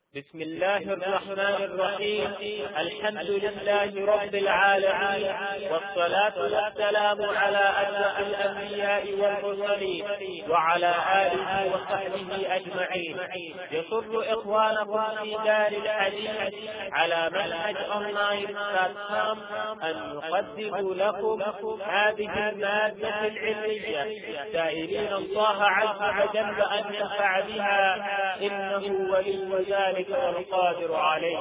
بسم الله الرحمن الرحيم الحمد لله رب العالمين والصلاة والسلام على أشرف الأنبياء والمرسلين وعلى آله وصحبه أجمعين يسر إخوانكم في دار الحديث على منهج أونلاين بلاتفورم أن نقدم لكم هذه المادة العلمية سائلين الله عز وجل أن ينفع بها إنه ولي ذلك والقادر عليه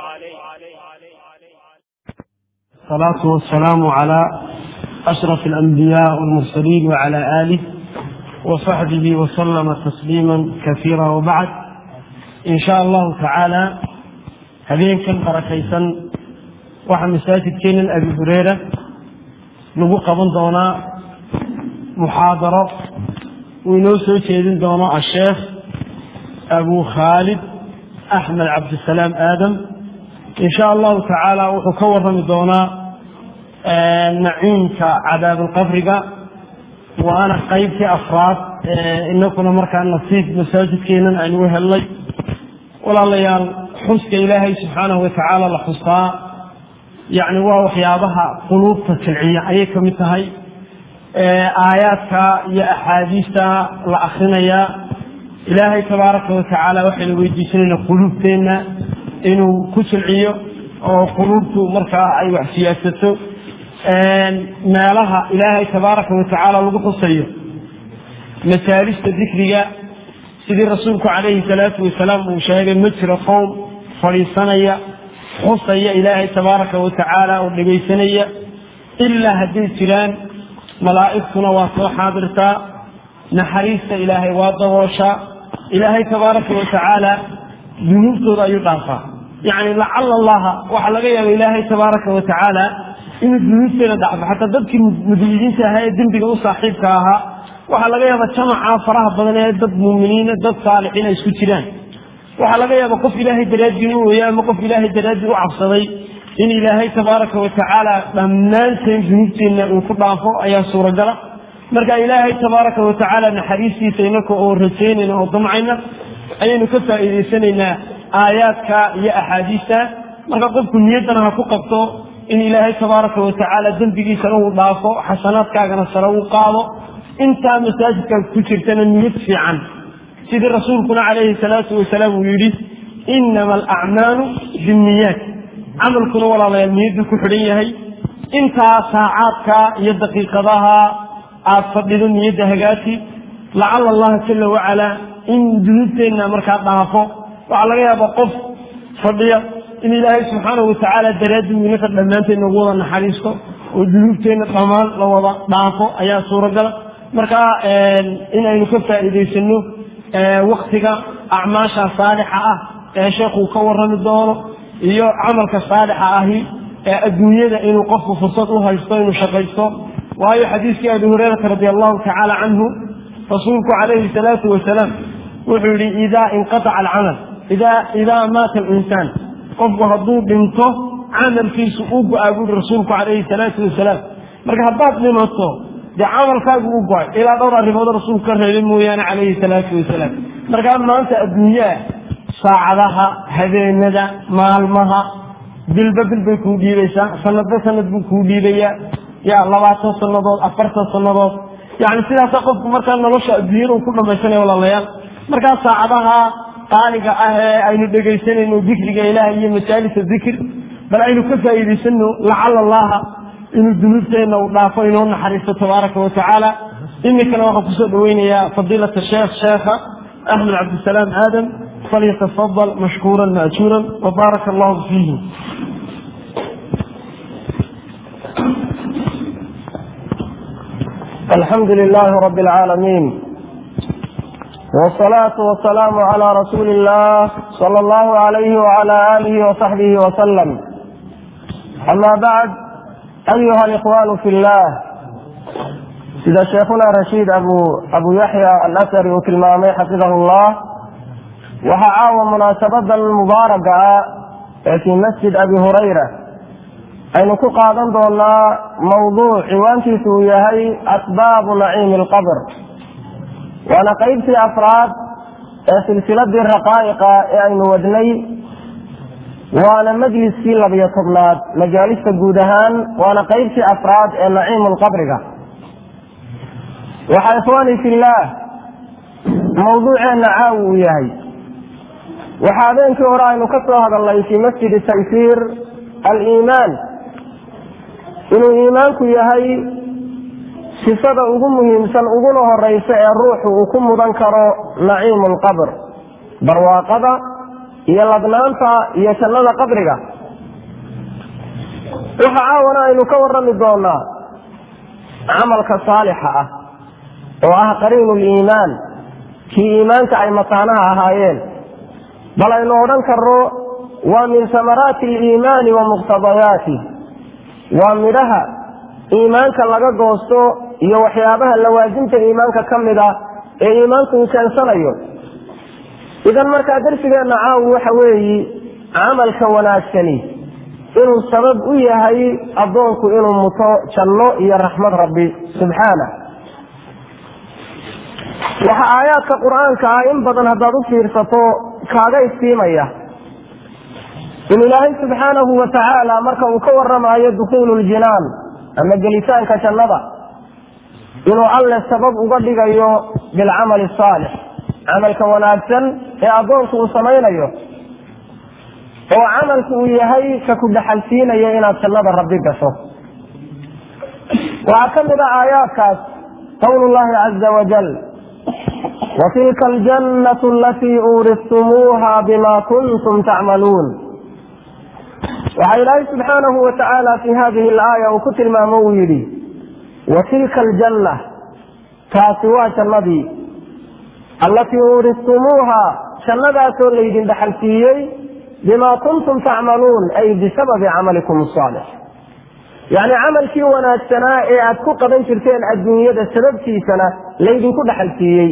الصلاة والسلام على أشرف الأنبياء والمرسلين وعلى آله وصحبه وسلم تسليما كثيرا وبعد إن شاء الله تعالى هذين كان بركيسا waxaa masaajidkeenan abi hureyra lagu qaban doonaa muxaadaro uu inoo soo jeedin doono asheekh abu khaalid axmed cabdisalaam aadam in sha allahu tacaala wuxuu ka warrami doonaa naciimka cadaabalqabriga waana qaybtii afraad inakuna markaa nasiib masaajidkeenan aynu u helnay walaalayaal xuska ilaahay subxaanahu watacaala la xusaa yacni waa waxyaabaha quluubta silciya ayay ka mid tahay aayaadka iyo axaadiista la akrinayaa ilaahay tabaaraka watacaala waxaynu weydiisanaynaa quluubteenna inuu ku silciyo oo quluubtu markaa ay wax siyaasato meelaha ilaahay tabaaraka watacaala lagu xusayo masaalista dikriga sidii rasuulku calayhi salaatu wasalaam uu sheegay ma jiro qowm fadhiisanaya xusaya ilaahay tabaaraka watacaala oo dhegaysanaya ilaa hadday jiraan malaa'igtuna waa soo xaadirtaa naxariista ilaahay waa dabooshaa ilaahay tabaaraka watacaala dunuubtooda ayuu dhaafaa yacni lacala allaha waxaa laga yaaba ilaahay tabaaraka watacaala inuu dunuubteeda dhacfo xataa dadkii mudiyidiinta ahaa ee dembiga u saaxiibka ahaa waxaa laga yaaba jamaca faraha badan ee dad muuminiina dad saalixiina isku jiraan waxaa laga yaaba qof ilaahay daraaddii u ooya ama qof ilaahay daraaddii u cabsaday in ilaahay tabaaraka watacaala dhammaanteen dunuubteenna uu ku dhaafo ayaa suuragala marka ilaahay tabaaraka watacaala naxariistiisa inaka oo rajaynayna oo damcayna ayaynu ka faa'iidaysanaynaa aayaadka iyo axaadiista marka qofku niyaddana ha ku qabto in ilaahay tabaaraka watacaala dembigiisana uu dhaafo xasanaadkaagana sare uu qaado intaa masaajidkaa ku jirtana niyad fiican sidii rasuulkuna calayhi salaatu wasalaam uu yidhi inama alacmaalu binniyaat camalkuna walaalayaal niyadduu ku xidhan yahay intaa saacaadka iyo daqiiqadaha aad fadhido niyadda hagaati lacala allaha jala wacalaa in dunuubteenna markaa dhaafo waxaa laga yaaba qof fadhiya in ilaahay subxaanahu watacaala daraaddii inaka dhammaanteed nagu wada naxariisto oo dunuubteenna dhammaan la wada dhaafo ayaa suuragala marka inaynu ka faa'iidaysano waktiga acmaasha saalixa ah ee sheekuu ka warrami doono iyo camalka saalixa ahi ee adduunyada inuu qofku fursad u haysto inuu shaqaysto waayo xadiiskii abi hurayrata radi allahu tacaala canhu rasuulku calayhi salaatu wasalaam wuxuu yihi idaa inqataca alcamal idaa maata alinsaan qofku hadduu dhinto camalkiisu u go-aa buuri rasuulku calayhi salaatu wasalaam marka haddaad dhimato dee camalkaagu u go-ay ilaa dhowr arrimood rasuulku ka reebay mooyaane calayhi salaatu wasalaam markaa maanta adduunyaa saacadaha habeenada maalmaha bilba bil bay kuu dhiibaysaa sanadba sanad buu kuu dhiibayaa ya labaatan sanadood afartan sanadood yani sidaasa qofku markaa nolosha adduunyada uu ku dhamaysanaya walaalayaal markaa saacadaha qaaliga ah ee aynu dhegaysanayno dikriga ilaah iyo majaalisa dikr bal aynu ka faa'iidaysano lacala allaha inuu dunuubteenna uu dhaafo inoo naxariisto tabaaraka watacaala iminkana waxaan kusoo dhaweynayaa fadiilata sheekh sheekha axmed cabdisalaam aadam falyatafadal mashkuuran maajuuran wabaaraka allahu fiihi الحمد لله رب العالمين والصلاة والسلام على رسول الله صلى الله عليه وعلى آله وصحبه وسلم أما بعد أيها الإخوان في الله إذا شيخنا رشيد أبو, أبو يحيى الأثري وكلمامي حفظه الله وحعاوى مناسبة المباركة في مسجد أبي هريرة aynu ku qaadan doonaa mawduuc ciwaankiisu uu yahay asbaabu naciimi alqabr waana qaybtii afraad ee silsiladii raqaa'iqa ee aynu wadnay waana majliskii labiyo tobnaad majaalista guud ahaan waana qeybtii afraad ee naciimu lqabriga waxaa ikhwaani fillaah mawduuceenna caawi uu yahay waxaa habeenkii hore aynu ka soo hadalnay fii masjidi taysiir aliimaan inuu iimaanku yahay sifada ugu muhiimsan uguna horeysa ee ruuxu uu ku mudan karo naciimu lqabr barwaaqada iyo ladnaanta iyo jannada qabriga waxa caawana aynu ka warami doonaa camalka saalixa ah oo ah qariinu liimaan kii iimaanka ay mataanaha ahaayeen bal aynu odhan karno waa min samaraati aliimaani wa muqtadayaati waa midhaha iimaanka laga goosto iyo waxyaabaha lawaasimta iimaanka ka mid ah ee iimaanku uu keensanayo idan markaa darsigeenna caawi waxa weeyi camalka wanaagsani inuu sabab u yahay addoonku inuu muto janno iyo raxmad rabbi subxaana waxa aayaadka qur-aanka ah in badan haddaad u fiirsato kaaga istiimaya in ilaahay subxaanahu wa tacaala marka uu ka waramayo dukhuulu ljinaan ama gelitaanka jannada inuu alle sabab uga dhigayo bilcamali asaalix camalka wanaagsan ee addoonku uu samaynayo oo camalku uu yahay ka ku dhaxalsiinaya inaad jannada rabbi gasho waxaa ka mid a aayaadkaas qowlu llahi caza wajal watilka aljannatu alatii uuristumuuha bima kuntum tacmaluun waxaa ilaahay subxaanahu wa tacaala fi hadihi alaaya uu ku tilmaamo uu yidhi watilka aljanna taasi waa jannadii allatii uuristumuuha jannadaasoo laydin dhaxalsiiyey bima kuntum tacmaluun ay bisababi camalikum asaalix yacni camalkii wanaagsanaa ee aad ku qaban jirteen adduunyada sababtiisana laydinku dhaxalsiiyey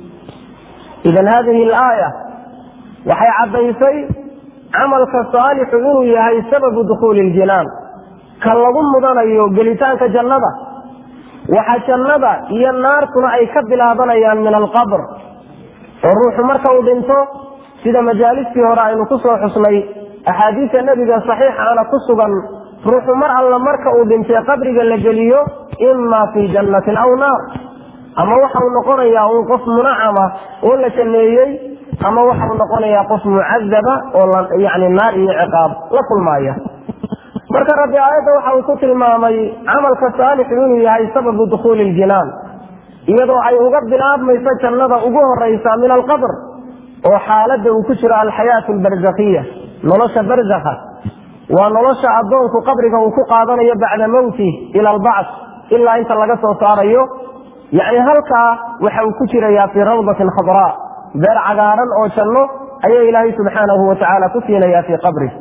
idan hadihi alaaya waxay caddaysay camalka saalixu inuu yahay sababu dukhuuli ljinaan ka lagu mudanayo gelitaanka jannada waxa jannada iyo naartuna ay ka bilaabanayaan min alqabr oo ruuxu marka uu dhinto sida majaalistii hore aynu ku soo xusnay axaadiista nebiga saxiixaana ku sugan ruuxu mar alla marka uu dhintay qabriga la geliyo imaa fii jannatin aw naar ama waxa uu noqonayaa un qof munacama oo la janneeyey ama waxa uu noqonayaa qof mucadaba oo yani naar iyo ciqaab la kulmaaya marka rabbi aayadda waxa uu ku tilmaamay camalka saalixu inuu yahay sababu dukhuuli ljinaan iyadoo ay uga bilaabmayso jannada ugu horeysa min alqabr oo xaaladda uu ku jiro alxayaatu albarzakhiya nolosha barzakha waa nolosha addoonku qabriga uu ku qaadanayo bacda mowtih ila albacth ilaa inta laga soo saarayo yacni halkaa waxa uu ku jirayaa fii rawdatin khadraa beer cagaaran oo janno ayaa ilaahay subxaanahu wa tacaala ku siinayaa fii qabrih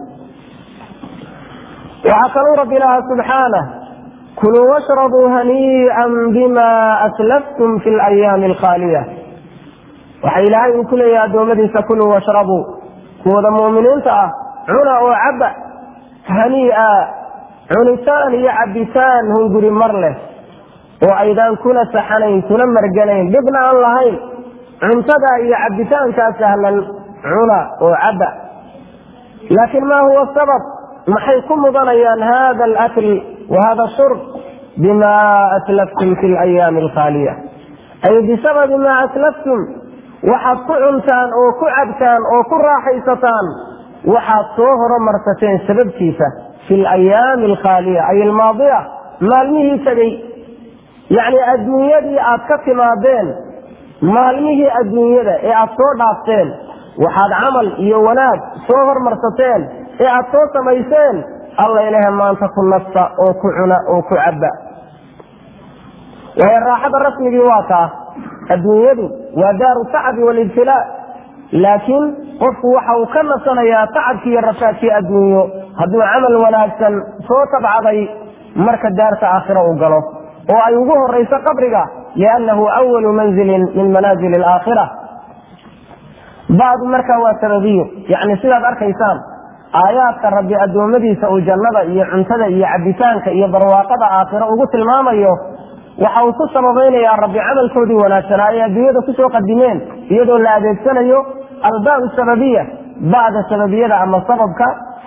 waxaa kaluu rabbi lahaa subxaanah kuluu washrabuu hanii'an bima aslaftum fi alayaami alkhaaliya waxa ilaahay uu ku leeyahay addoommadiisa kuluu washrabuu kuwada mu'miniinta ah cuna oo cabba hanii'a cunitaan iyo cabbitaan hunguri mar leh oo aydaan kuna saxanayn kuna marganayn dhibna aan lahayn cuntada iyo cabbitaankaa sahlan cuna oo cabba laakiin ma huwa sabab maxay ku mudanayaan hada alakl wa hada shurb bima aslaftum fi alayaami alkhaaliya ay bisababi maa aslaftum waxaad ku cuntaan oo ku cabtaan oo ku raaxaysataan waxaad soo horomarsateen sababtiisa fi alayaami alkhaaliya ay almaadiya maalmihii tegey yacni adduunyadii aad ka timaadeen maalmihii adduunyada ee aad soo dhaafteen waxaad camal iyo wanaag soo hormarsateen ee aad soo samayseen alla ilahe maanta ku nasta oo ku cuna oo ku cabba waayo raaxada rasmigii waa taa adduunyadu waa daaru tacabi walibtilaa laakiin qofku waxa uu ka nasanayaa tacabkii iyo rafaadkii adduunyo hadduu camal wanaagsan soo tabcaday marka daarta aakhira uu galo oo ay ugu horayso qabriga liannahu awalu manzilin min manaazili alaakhira bacdu markaa waa sababiyo yacni sidaad arkaysaan aayaadka rabbi addoommadiisa uu jannada iyo cuntada iyo cabitaanka iyo barwaaqada aakhiro ugu tilmaamayo waxa uu ku sababaynayaa rabbi camalkoodii wanaagsanaa ay adduunyada kusoo qadimeen iyadoo la adeegsanayo albaab sababiya bacda sababiyada ama sababka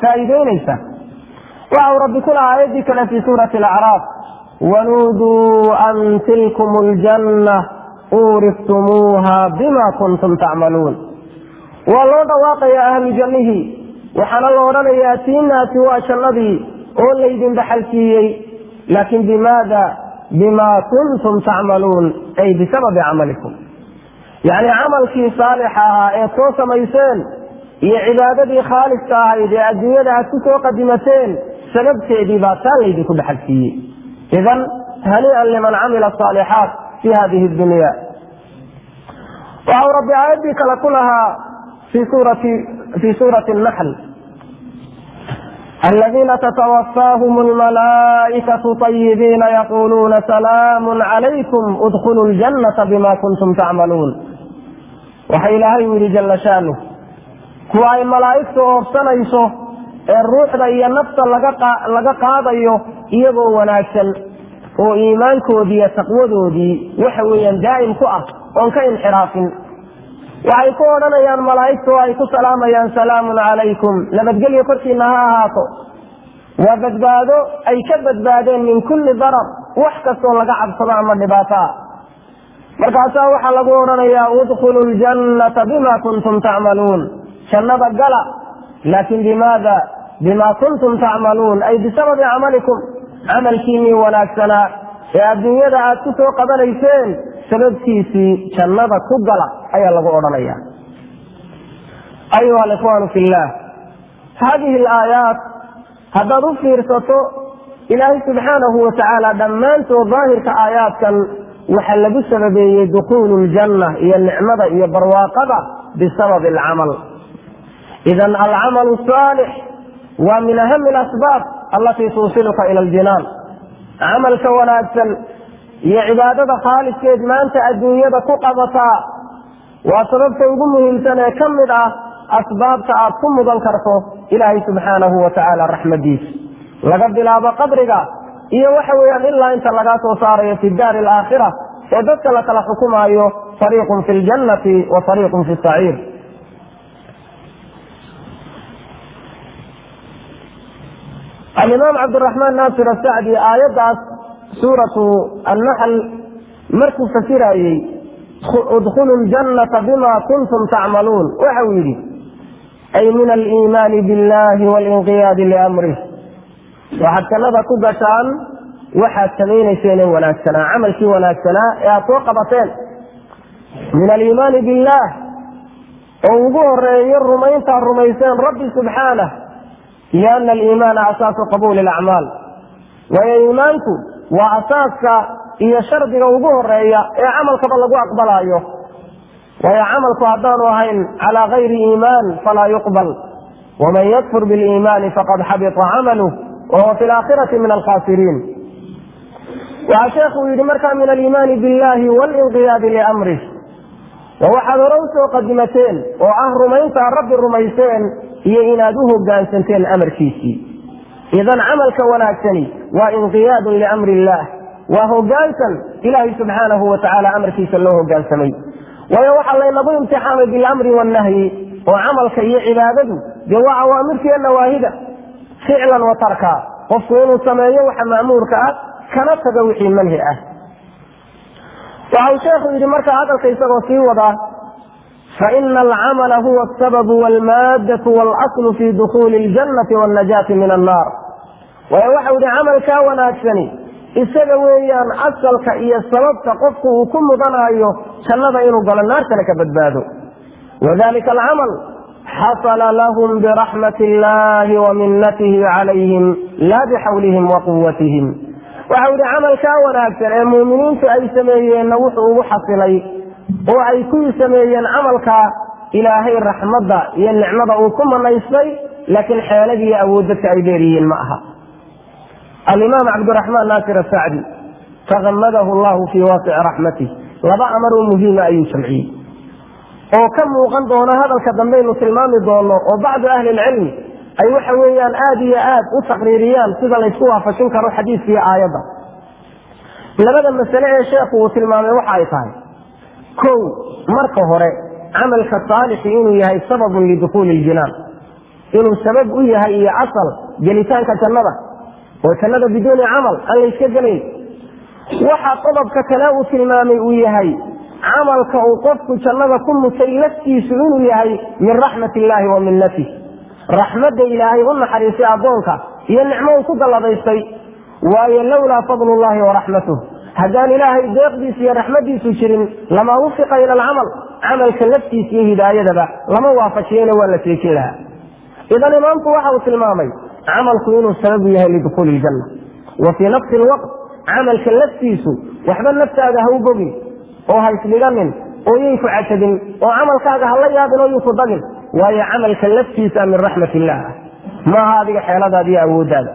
faa'iideynaysa waxa uu rabbi ku lahaa aayaddii kale fii suurati alacraaf wanuuduu an tilkum aljanna uuriftumuuha bima kuntum tacmaluun waa loo dhawaaqayaa ahlu jannihii waxaana la odhanayaa tiinaasi waa jannadii oo laydin dhaxalsiiyey laakin bimaada bima kuntum tacmaluun ay bisababi camalikum yacni camalkii saalixa ahaa ee soo samayseen iyo cibaadadii khaaliska ahayd ee adduunyada aad ku soo qadimateen sababteedii baa taa laydinku dhaxalsiiyey idan hanii'an liman camila asaalixaat fi hadihi dunya waxa uu rabbi aayaddii kale ku lahaa fi suurati fi suurati naxl الذين تتوفاهم الملائكة طيبين يقولون سلام عليكم ادخلوا الجنة بما كنتم تعملون waxaa ilaahay u yidhi jalla shaanuh kuwa ay malaa'igtu oobsanayso ee ruuxda iyo nafta laga qaadayo iyagoo wanaagsan oo iimaankoodii iyo taqwadoodii waxa weeyaan daa'im ku ah oon ka inxiraafin waxay ku odhanayaan malaa'igtu oo ay ku salaamayaan salaamun calaykum nabadgelyo korkiina ha ahaato waa badbaado ay ka badbaadeen min kulli darar wax kastoo laga cabsado ama dhibaato ah markaasaa waxaa lagu odhanayaa udkhulu ljannata bima kuntum tacmaluun jannada gala laakin bimaada bima kuntum tacmaluun ay bisababi camalikum camalkiinii wanaagsanaa ee adduunyada aad ku soo qabanayseen sababtiisii jannada ku gala ayaa lagu odhanaya ayuha alikhwaanu fi llah hadihi alaayaat haddaad u fiirsato ilaahay subxaanahu watacaala dhammaantood daahirka aayaadkan waxaa lagu sababeeyey dukuulu ljanna iyo nicmada iyo barwaaqada bisababi alcamal idan alcamalu saalix waa min ahami alasbaab allatii tuusiluka ila aljinaan camalka wanaagsan iyo cibaadada khaaliskeed maanta adduunyada ku qabataa waa sababta ugu muhiimsan ee ka mid ah asbaabta aad ku mudan karto ilaahay subxaanahu watacaala raxmadiisa laga bilaabo qabriga iyo waxa weeyaan ilaa inta lagaa soo saarayo fi daari alaakhira ee dadka la kala xukumaayo fariiqun fi ljannati wa fariiqun fi saciir alimaam cabdiraxmaan naasir asacdi aayaddaas suuratu annaxl markuu fasirayey udkhulu ljannata bima kuntum tacmaluun waxa uu yidhi ay min aliimaani billahi walinqiyaadi liamrih waxaad jannada ku gashaan waxaad samaynayseen ee wanaagsanaa camalkii wanaagsanaa ee aad soo qabateen min aliimaani billaah oo ugu horeeyo rumayntaad rumayseen rabbi subxaanah liana aliimaana asaasu qabuuli alacmaal waayo iimaanku waa asaaska iyo shardiga ugu horeeya ee camalkaba lagu aqbalaayo waayo camalku haddaanu ahayn calaa gayri iimaan falaa yuqbal waman yakfur biliimaani faqad xabita camaluh wahuwa fi laakhirati min alkhasiriin waxaa sheekhu yidhi markaa min aliimaani billahi walinqiyaadi liamrih waa waxaad hore usoo qadimateen oo ah rumayntaa rabbi rumayseen iyo inaad u hogaansanteen amarkiisii idan camalka wanaagsani waa inqiyaadun liamri illaah waa hogaansan ilaahay subxaanahu watacaala amarkiisa loo hogaansamay waayo waxaa laynagu imtixaamay bilamri wannahyi oo camalka iyo cibaadadu dee waa awaamirtiiyo nawaahida ficlan wa tarka qofku inuu sameeyo waxa ma'muurka ah kana tago wixii manhi ah waxa uu sheekhu yidhi marka hadalka isagoo sii wadaa faina alcamala huwa asababu walmaaddatu waalaslu fi dukuuli اljannati wاnnajaati min annaar waayo waxau yihi camalkaa wanaagsani isaga weeyaan asalka iyo sababta qofku uu ku mudanaayo jannada inuu galo naartana ka badbaado wadalika alcamal xasala lahum biraxmati illahi wa minatihi calayhim laa bixawlihim wa quwatihim waxau yihi camalkaa wanaagsan ee muuminiintu ay sameeyeenna wuxuu ugu xasilay oo ay kuwii sameeyeen camalkaa ilaahay raxmadda iyo nicmada uu ku manaystay laakiin xeeladiiyo awood dadka ay dheeryihiin ma aha alimaam cabdiraxmaan naasir asacdi takamadahu llahu fii waasici raxmatih laba amar oo muhiima ayuu jamciyey oo ka muuqan doono hadalka dambeynu tilmaami doono oo bacdu ahli ilcilmi ay waxa weeyaan aada iyo aad u taqriiriyaan sida laysku waafajin karo xadiiska iyo aayadda labada masale ee sheekhu uu tilmaamay waxa ay tahay kow marka hore camalka saalixi inuu yahay sababun lidukuuli iljinaan inuu sabab u yahay iyo asal gelitaanka jannada oo jannada biduuni camal aan la yska gelayn waxa qodobka kale uu tilmaamay uu yahay camalka uu qofku jannada ku mutay laftiisu inuu yahay min raxmat illaahi wa minnatih raxmadda ilaahay u naxariisay addoonka iyo nicmo uu ku galladaystay waayo lowlaa fadlullahi wa raxmatuh haddaan ilaahay deeqdiisa iyo raxmadiisu jirin lama wufiqa ila alcamal camalka laftiisa iyo hidaayadaba lama waafajiyeyna waa la seejin lahaa idan imaamku waxa uu tilmaamay camalku inuu sababu yahay lidukhuuli iljanna wa fii nafsi lwaqt camalka laftiisu waxba naftaada ha u bogin oo ha isdhiganin oo yay ku cajabin oo camalkaaga ha la yaabin oo yuu ku dagin waayo camalka laftiisa min raxmat illah maaha adiga xeeladaada iyo awooddaada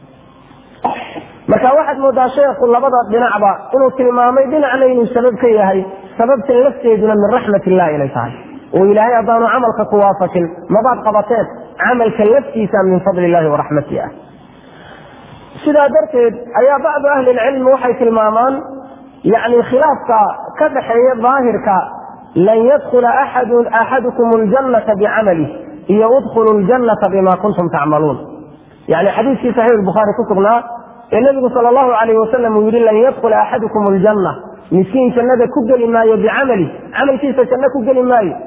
marka waxaad moodaa sheekhu labada dhinacba inuu tilmaamay dhinacna inuu sabab ka yahay sababtan lafteeduna min raxmat illah inay tahay oo ilaahay haddaanu camalka ku waafajin mabaad qabateen camalka laftiisa min fadli illahi wa raxmati ah sidaa darteed ayaa bacdu ahli lcilmi waxay tilmaamaan yani khilaafka ka dhaxeeya daahirka lan yadkula axadukum ljannata bicamalih iyo udkhulu ljannata bima kuntum tacmaluun yani xadiiskii saxiix bukhaari ku sugnaa ee nebigu sal allahu alayh wasalam uu yihi lan yadkula axadukum aljanna miskiin jannada ku geli maayo bicamali camalkiisa janno ku geli maayo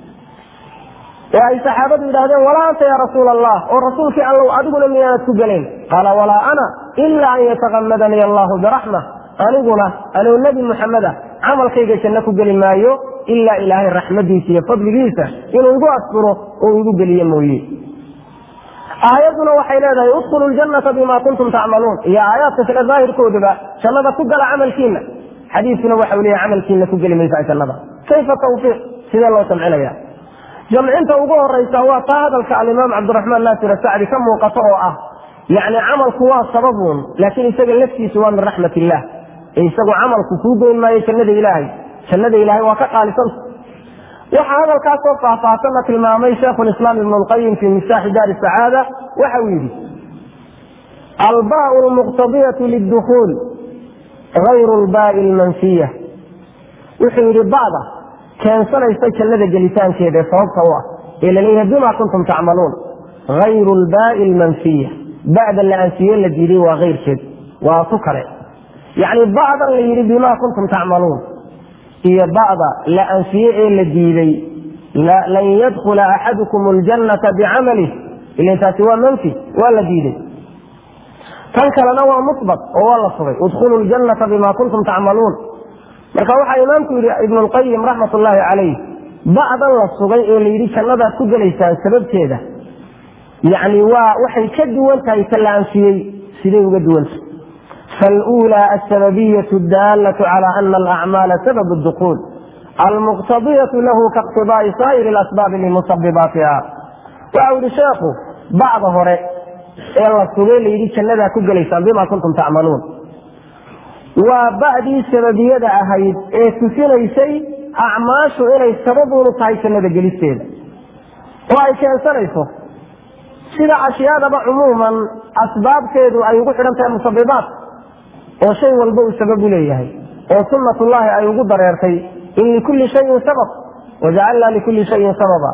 oo ay saxaabadu yidhahdeen walaa anta ya rasuula allah oo rasuulkii allow adiguna miyaanad ku gelayn qaala walaa ana ila an yatakamadanii allahu biraxma aniguna anuu nebi muxameda camalkayga janno ku geli maayo ilaa ilaahay raxmadiisa iyo fadligiisa inuu igu asfuro oo igu geliye mooye aayaduna waxay leedahay udkhulu ljannata bima kuntum tacmaluun iyo aayaadka kale daahirkooduba jannada ku gala camalkiina xadiiskuna waxau leeyahy camalkiina ku geli maysaa jannada kayfa tawfiiq sidee loo jamcinaya jamcinta ugu horeysa waa taa hadalka alimaam cabdiraxmaan naasir asacdi ka muuqato oo ah yani camalku waa sababuun laakiin isaga laftiisu waa min raxmat illah ee isagu camalku kuu goyn maayo jannada ilaahay jannada ilaahay waa ka qaalisanta waxaa hadalkaasoo faahfaahsanna tilmaamay shaikhu lislaam ibnu lqayim fi miftaaxi daari sacaada waxa uu yidhi albaau lmuqtadiyatu lidukhuul gayru lbaai lmanfiya wuxuu yidhi bada keensanaysa jannada gelitaankeeda ee sababta u ah ee laleeyahay bima kuntum tacmaluun gayru lbaai lmanfiya ba'da la anfiye la diiday waa keyrkeed waa tu kale yacni ba'dan la yidhi bima kuntum tacmaluun iyo ba'da la anfiye ee la diiday lan yadkula axadukum ljannata bicamalih ilan taasi waa manfi waa la diiday tan kalena waa musbat oo waa la sugay udkhulu ljannata bima kuntum tacmaluun marka waxaa imaamku yidhi ibnu lqayim raxmat ullaahi calayh ba'dan la sugay ee la yidhi jannadaad ku gelaysaan sababteeda yani waa waxay ka duwan tahay ta la anfiyey siday uga duwanta فالأولى السببية الدالة على أن الأعمال سبب الدخول المقتضية له كاقتضاء سائر الأسباب لمسبباتها وعود الشيخ بعض هراء إلا السبيل يريد شندا كجليسان بما كنتم تعملون وبعد سببية أهيد تسيني شيء أعماش إلي السبب ونطعي شندا جليسين وأي كان سنيسه sida ashyaadaba cumuuman asbaabteedu ay ugu xidhan tahay musabibaat oo shay walba uu sabab u leeyahay oo sunnatullaahi ay ugu dareertay in likulli shayin sabab wajacalnaa likulli shayin sababa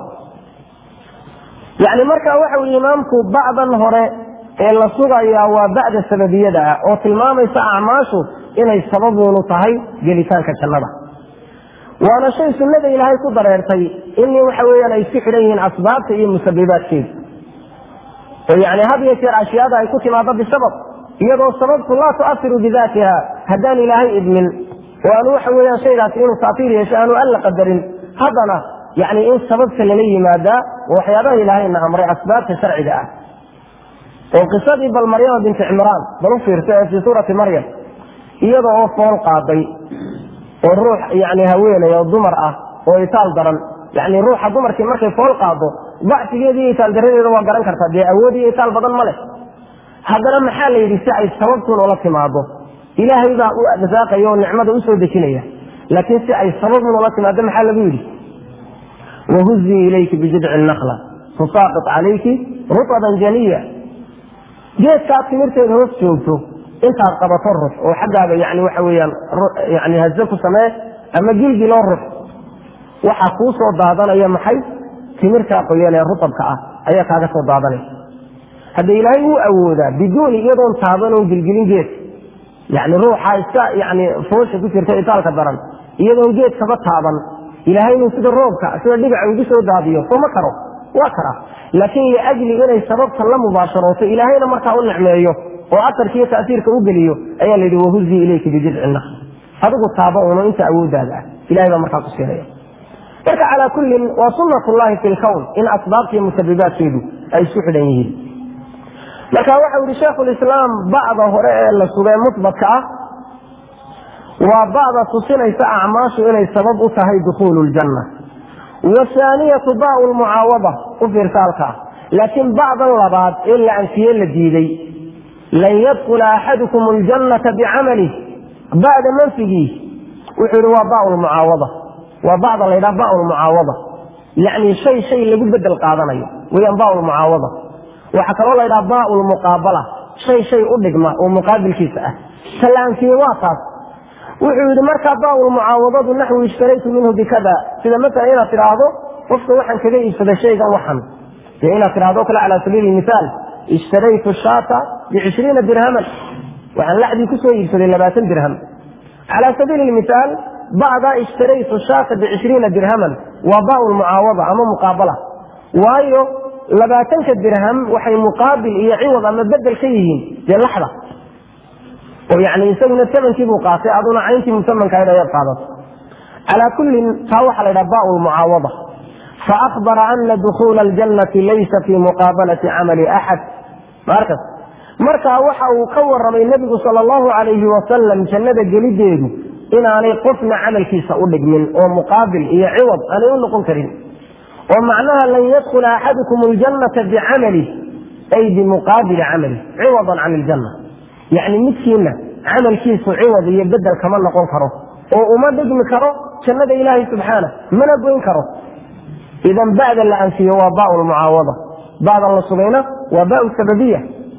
yacni marka waxau yihi imaamku bacdan hore ee la sugayaa waa bacda sababiyada ah oo tilmaamaysa acmaashu inay sababuunu tahay gelitaanka jannada waana shay sunnada ilaahay ku dareertay in waxa weeyaan ay isku xidhan yihiin asbaabta iyo musabibaadkeeda oo yani had iyo jeer ashyaada ay ku timaado bisabab iyadoo sababtu laa tuasiru bidaatiha haddaan ilaahay idmin oo aanu waxa weeyaan shaygaasi inuu taatiir yeesho aanu alla qadarin haddana yani in sababta lala yimaadaa oo waxyaabaha ilaahayna amray asbaabta sharciga ah oo qisadii bal maryama binti cimraan bal u fiirsa ee fii suurati maryam iyada oo fool qaaday oo ruux yani haweeney oo dumar ah oo itaal daran yani ruuxa dumarkii markay fool qaado dacfigeeda iyo itaal daradeeda waa garan kartaa dee awood iyo itaal badan ma leh haddana maxaa la yidhi si ay sababtuun ula timaado ilaahay baa u rasaaqaya oo nicmada usoo dejinaya laakiin si ay sababun ula timaado maxaa lagu yidhi wahuzii ilayki bijidci nakla tusaaqit calayki rutaban janiya geedkaad timirteeda hoos joogto intaad qabato rux oo xaggaaga yani waxa weeyaan yani haze ku samee ama gilgiloo rux waxaa kuu soo daadanaya maxay timirtaa qoyan ee rutabka ah ayaa kaaga soo daadanaysa hadda ilaahay wuu awoodaa biduuni iyadoon taaban oon gilgilin geed yani ruuxa iska yani foosha ku jirta itaalka daran iyadoon geed kaba taaban ilaahay inuu sida roobka sida dhibaca ugu soo daadiyo soo ma karo waa karaa laakiin liajli inay sababta la mubaasharooto ilaahayna markaa u nicmeeyo oo atarkiiyo tasiirka u geliyo ayaa la yidhi wahuzii ilayka bijidci nakhl adigu taaba uno inta awooddaada ah ilahay baa markaa ku siinaya marka calaa kullin waa sunnatullahi fi lkown in asbaabta iyo musabibaadkeedu ay isku xidhan yihiin marka waxau yihi sheikhulislaam bacda hore ee la sugee musbatka ah waa bacda tusinaysa acmaashu inay sabab u tahay dukhuulu ljanna wahaaniyatu bau lmucaawada u fiirsaalka ah laakiin bacdan labaad ee la anfiye la diiday lan yadkula axadukum ljannata bicamalih bacda manfigii wuxuu yihi waa bau lmucaawada waa bacda la ydhaha bau lmucaawada yacni shay shay lagu bedel qaadanayo weyaan bau lmucaawada waxaa kaloo la ydhaha bau lmuqaabala shay shay u dhigma oo muqaabilkiisa ah ta la anfiye waa taas wuxuu yidhi markaa bau lmucaawadadu naxwi ishtaraytu minhu bikada sida maala inaad tidhaahdo qofka waxaan kaga iibsaday shaygan waxan dee inaad tidhahdo kale cala sabiili mihaal ishtaraytu shaata bicishriina dirhaman waxaan laxdii kusoo iibsaday labaatan dirham cala sabiili mihaal bacdaa ishtaraytu shaata bicishriina dirhaman waa bau lmucaawada ama muqaabala waayo labaatanka dirham waxay muqaabil iyo ciwad ama bedel ka yihiin dee laxda oo yani isaguna tamankii buu qaatay aduna cayntii musamankahayd ayaad qaadato calaa kullin taa waxaa la ydhaha bau lmucaawada faakbara ana dukuula aljannati laysa fii muqaabalati camali axad markas markaa waxa uu ka waramay nebigu sal allahu alayhi wasalam jannada gelideedu inaanay qofna camalkiisa u dhigmin oo muqaabil iyo ciwad aanay u noqon karin oo macnaha lan yadkula axadukum ljannata bicamalih ay bimuqaabili camalih ciwadan can iljanna yacni midkiina camalkiisu ciwad iyo bedel kama noqon karo oo uma dhigmi karo jannada ilaahay subxaana mana goyn karo idan ba'da la anfiyo waa bau lmucaawada ba'dan la sugayna waa bau sababiya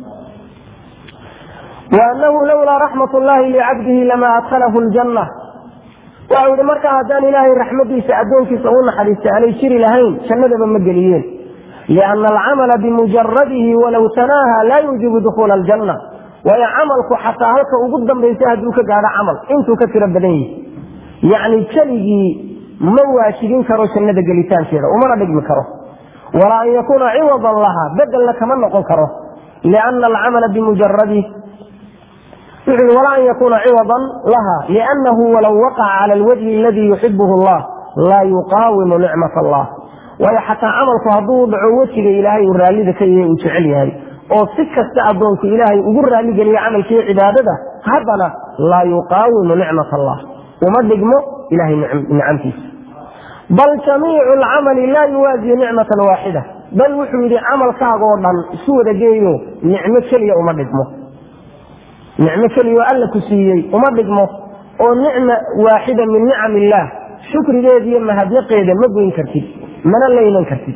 waanahu lawlaa raxmat llahi licabdihi lama adkhalahu ljanna waxau yihi markaa haddaan ilaahay raxmadiisa addoonkiisa u naxariistay aanay jiri lahayn jannadaba ma geliyeen liana alcamala bimujaradihi walow tanaaha laa yuujibu dukhuula aljanna waayo camalku xataa halka ugu dambaysa hadduu ka gaadho camal intuu ka tiro badan yihi yacni keligii ma waajibin karo jannada gelitaankeeda umana dhigmi karo walaa an yakuuna ciwadan laha bedelna kama noqon karo liana alcamala bimujaradih wuxuu yihi walaa an yakuuna ciwadan laha liannahu walow waqaca cala alwajhi aladii yuxibuhu allah laa yuqaawimu nicmat allah waayo xataa camalku hadduu dhaco wejiga ilaahay uu raallida ka yahay uu jecel yahay oo si kasta addoonku ilaahay ugu raalligeliya camalkiiyo cibaadada haddana laa yuqaawimu nicmat allah uma dhigmo ilahay nicamtiisa bal jamiicu alcamali laa yuwaaziyu nicmatan waaxida bal wuxuu yidhi camalkaagoo dhan isu wada geeyo nicmo keliya uma dhigmo nicmo keliya oo alla ku siiyey uma dhigmo oo nicma waaxida min nicam illaah shukrigeeda iyo mahadnaqeeda ma goyn kartid mana laylan kartid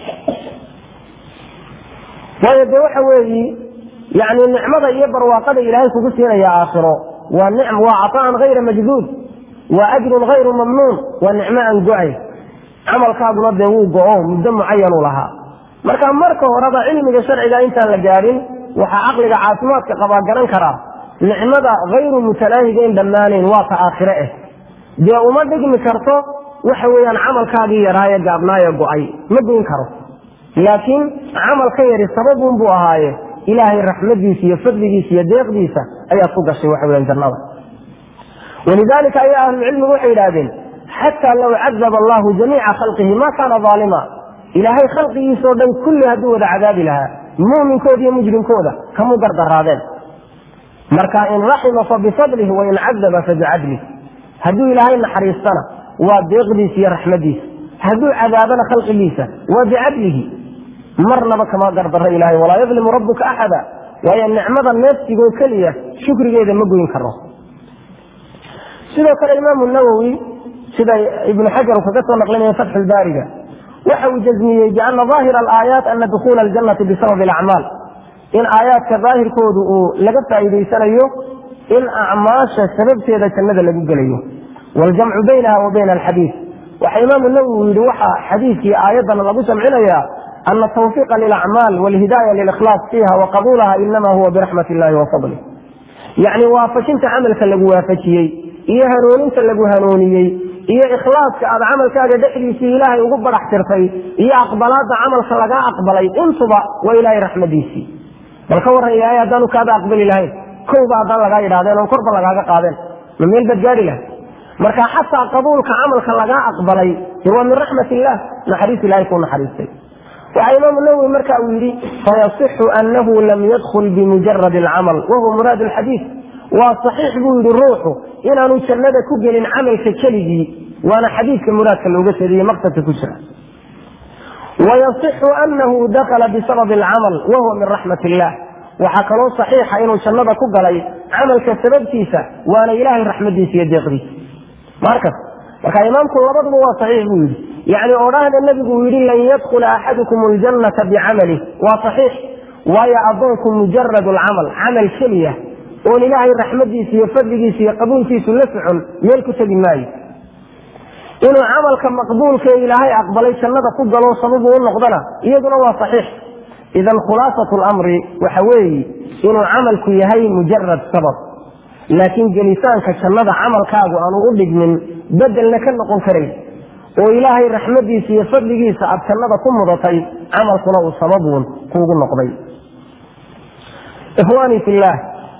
waayo dee waxa weeyi yani nicmada iyo barwaaqada ilaahay kugu siinaya aakhiro waa nicm waa caطaan hayra majduud waa ajrun hayru mamnuun waa nicmo aan go-ay camalkaaguna dee wuu go-o muddo mucayanuu lahaa marka marka horeba cilmiga sharciga intaan la gaadhin waxaa caqliga caafimaadka qabaa garan karaa nicmada hayru mutalaahigayn dhammaanayn waa ta aakhire eh dee uma dhigmi karto waxa weeyaan camalkaagii yaraaye gaabnaaye go-ay ma goyn karo laakiin camal ka yari sababun buu ahaaye ilaahay raxmadiisa iyo fadligiisa iyo deeqdiisa ayaad ku gashay waxa weyan jannada walidaalika ayaa ahlucilmigu waxay yidhahdeen xataa low cadaba allahu jamiica khalqihi ma kaana aalima ilaahay khalqigiisao dhan kulli hadduu wada cadaabi lahaa muminkooda iyo mujrimkooda kamuu dardaraadeen marka in raxima fa bifadlih wain cadaba fa bicadlih hadduu ilaahay naxariistana waa deeqdiisa iyo raxmadiisa hadduu cadaabana khalqigiisa waa bicadlihi marnaba kama gardaro ilahay walaa yadlimu rabuka axada waayo nicmada neefsigoo keliya shukrigeeda ma goyn karo sidoo kale imaamu nawowi sida ibnu xajar uu kaga soo naqlinaya fatxulbaariga waxa uu jazmiyey biana daahira alaayaat ana dukuula aljannati bisababi alacmaal in aayaadka daahirkoodu uu laga faa'iidaysanayo in acmaasha sababteeda jannada lagu gelayo waljamcu baynaha wa bayna alxadiid waxa imaamu nawowi yidhi waxa xadiidkii aayaddan lagu jamcinayaa ana tawfiiqa lilacmaal walhidaaya lilikhlaas fiiha wa qabuulaha inama huwa biraxmat illahi wa fadlih yacni waafajinta camalka lagu waafajiyey iyo hanuuninta lagu hanuuniyey iyo ikhlaaska aad camalkaaga dhexdiisii ilaahay ugu barax tirtay iyo aqbalaadda camalka lagaa aqbalay intuba waa ilaahay raxmadiisii bal ka warran ilaahay haddaanu kaaba aqbali lahayn kowba haddaan lagaa yidhahdeen oon korba lagaaga qaadeen ma meel baad gaari lahay marka xataa qabuulka camalka lagaa aqbalay de waa min raxmat illah naxariis ilahay kuu naxariistay waxaa imaamu nawowi marka uu yidhi fayasixu anahu lam yadkul bimujarad alcamal wahuwa muraad alxadiid waa saxiix buu yidhi ruuxu inaanu jannada ku gelin camalka keligii waana xadiidka muraadka looga jeediye maqsadka ku jira wayasixu anahu dakala bisababi alcamal wahuwa min raxmat illah waxaa kaloo saxiixa inuu jannada ku galay camalka sababtiisa waana ilaahay raxmadiisa iyo deeqdiisa markas marka imaamku labaduba waa saxiix buu yidhi yacni odhaahda nebigu uu yidhi lan yadkula axadukum aljannata bicamalih waa saxiix waayo addoonku mujarad alcamal camal keliya oon ilaahay raxmadiisa iyo fadligiisa iyo qabuulkiisu la socon meel ku tegi maayo inuu camalka maqbuulka ee ilaahay aqbalay jannada ku galo sababu u noqdana iyaduna waa saxiix idan khulaasatu lamri waxa weeye inuu camalku yahay mujarad sabab laakiin gelitaanka jannada camalkaagu aanu u dhigmin bedelna ka noqon karayn oo ilaahay raxmadiisa iyo fadligiisa aad jannada ku mudatay camalkuna uu sababuun kuugu noqday ikhwaanii fillaah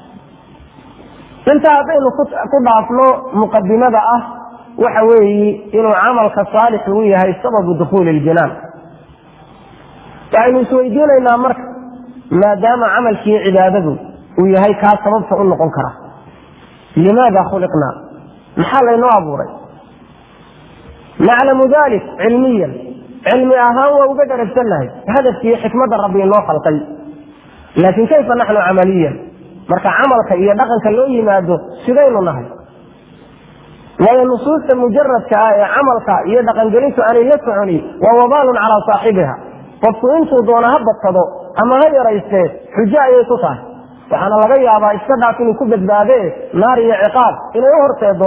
intaa haddaynu ku dhaafno muqadimada ah waxa weeyi inuu camalka saalixu u yahay sababu dukhuuli iljanaan waxaynu isweydiinaynaa marka maadaama camalkii cibaadadu uu yahay kaa sababta u noqon kara limaada khuliqnaa maxaa laynoo abuuray naclamu dalik cilmiyan cilmi ahaan waa uga dharagsannahay hadafkiiyo xikmadda rabbi inoo khalqay laakiin kayfa naxnu camaliyan marka camalka iyo dhaqanka loo yimaado sidaynu nahay waayo nusuusta mujaradka ah ee camalka iyo dhaqangelintu aanay la soconi waa wabaalun calaa saaxibiha qofku intuu doono ha badsado ama ha yaraystee xujo ayay ku tahay waxaana laga yaabaa iska dhaaf inuu ku badbaadee naar iyo ciqaab inay u horseedo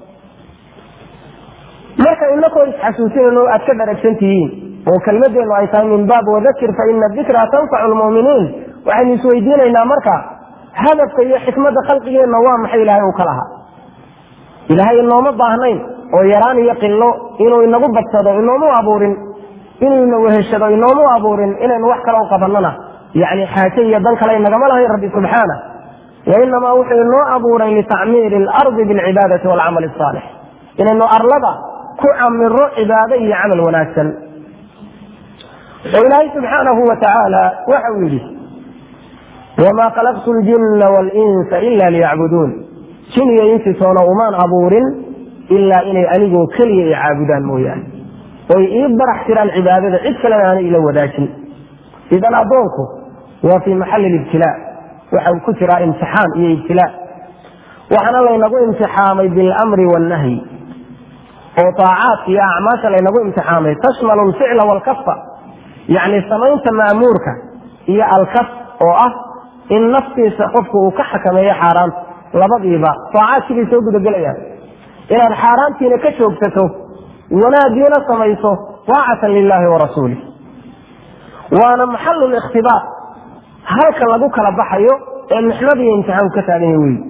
marka inakoo isxasuusinayno aad ka dharagsan tihiin oo kelmadeennu ay tahay min baab wadakir fa ina dikra tanfacu lmu'miniin waxaynu isweydiinaynaa marka hadafka iyo xikmadda khalqigeenna waa maxay ilaahay uu ka lahaa ilaahay inooma baahnayn oo yaraan iyo qillo inuu inagu badsado inoomu abuurin inuu ina weheshado inoomu abuurin inaynu wax kale u qabannona yacni xaaje iyo dan kale inagama lahayn rabbi subxaana wainamaa wuxuu inoo abuuray litacmiiri alardi bilcibaadati waalcamali asaalix inaynu arlada ku camiro cibaado iyo camal wanaagsan oo ilaahay subxaanahu wa tacaala waxa uu yidhi wamaa khalaqtu ljinna waalinsa ila liyacbuduun jin iyo insi toona umaan abuurin ilaa inay anigoo keliya i caabudaan mooyaane oy ii barax tiraan cibaadada cid kalena aanay ila wadaajin idan addoonku waa fii maxalli libtilaa waxa uu ku jiraa imtixaan iyo ibtilaa waxaana laynagu imtixaamay bilamri wannahyi oo taacaadka iyo acmaasha laynagu imtixaamay tashmalu alficla waalkafa yacni samaynta ma'muurka iyo alkaf oo ah in naftiisa qofku uu ka xakameeyo xaaraanta labadiiba taacaadkii bay soo gudagelayaan inaad xaaraantiina ka joogsato wanaagiina samayso taacatan lilahi wa rasuulih waana maxalu likhtibaar halka lagu kala baxayo ee mixnadiiyo imtixaanku ka taagan yahy wey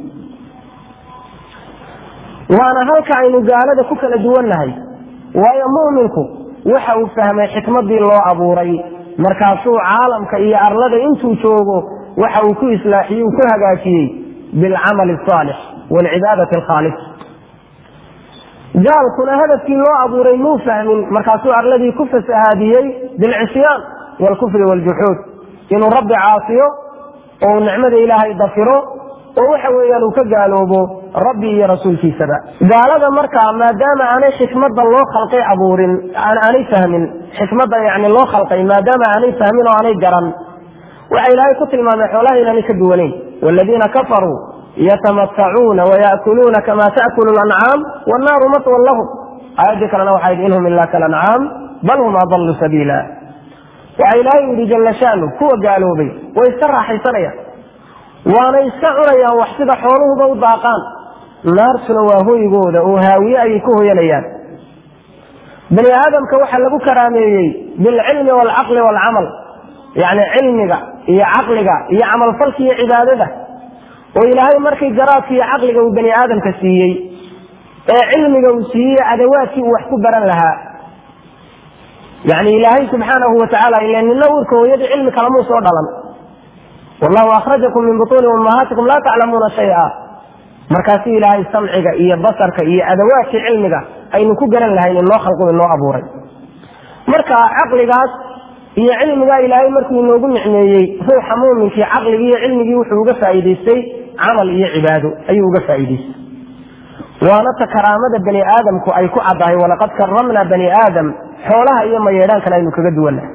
waana halka aynu gaalada ku kala duwannahay waayo mu'minku waxa uu fahmay xikmadii loo abuuray markaasuu caalamka iyo arlada intuu joogo waxa uu ku islaaxiyey uu ku hagaajiyey bilcamali asaalix waalcibaadati alkhaalis gaalkuna hadafkii loo abuuray muu fahmin markaasuu arladii ku fasahaadiyey bilcisyaan waalkufri waaljuxuud inuu rabbi caasiyo oo uu nicmada ilaahay dafiro oo waxa weeyaan uu ka gaaloobo rabbi iyo rasuulkiisaba gaalada markaa maadaama aanay xikmadda loo khalqay abuurin aanay fahmin xikmadda yani loo khalqay maadaama aanay fahmin oo aanay garan waxa ilaahay ku tilmaamay xoolaha inaanay ka duwanayn waaladiina kafaruu yatamatacuuna waya'kuluuna kama ta'kulu lancaam wannaaru matwan lahum aayaddii kalena waxaa yidhi inhum ilaa kalancaam bal hum adallu sabiila waxa ilaahay yidhi jalla shaanu kuwa gaaloobay way iska raaxaysanayaan waana iska cunayaan wax sida xooluhuba u daaqaan naartuna waa hoygooda oo haawiye ayay ku hoyanayaan bani aadamka waxaa lagu karaameeyey bilcilmi waalcaqli waalcamal yacni cilmiga iyo caqliga iyo camalfalka iyo cibaadada oo ilaahay markii garaadka iyo caqliga uu bani aadamka siiyey ee cilmiga uu siiyey adawaadkii uu wax ku baran lahaa yani ilaahay subxaanahu watacaala ila nina uurka hooyadii cilmi kalamuu soo dhalan wallahu akhrajakum min butuuni ummahaatikum laa taclamuuna shaya markaasi ilaahay samciga iyo basarka iyo adawaadkii cilmiga aynu ku garan lahayn inoo khalqu inoo abuuray marka caqligaas iyo cilmigaa ilaahay markuu inoogu nicmeeyey ruuxa muuminkii caqligii iyo cilmigii wuxuu uga faa'iidaystay camal iyo cibaado ayuu uga faa'iidaystay waana ta karaamada bani aadamku ay ku caddahay walaqad karamna bani aadam xoolaha iyo mayeedhaankana aynu kaga duwannahay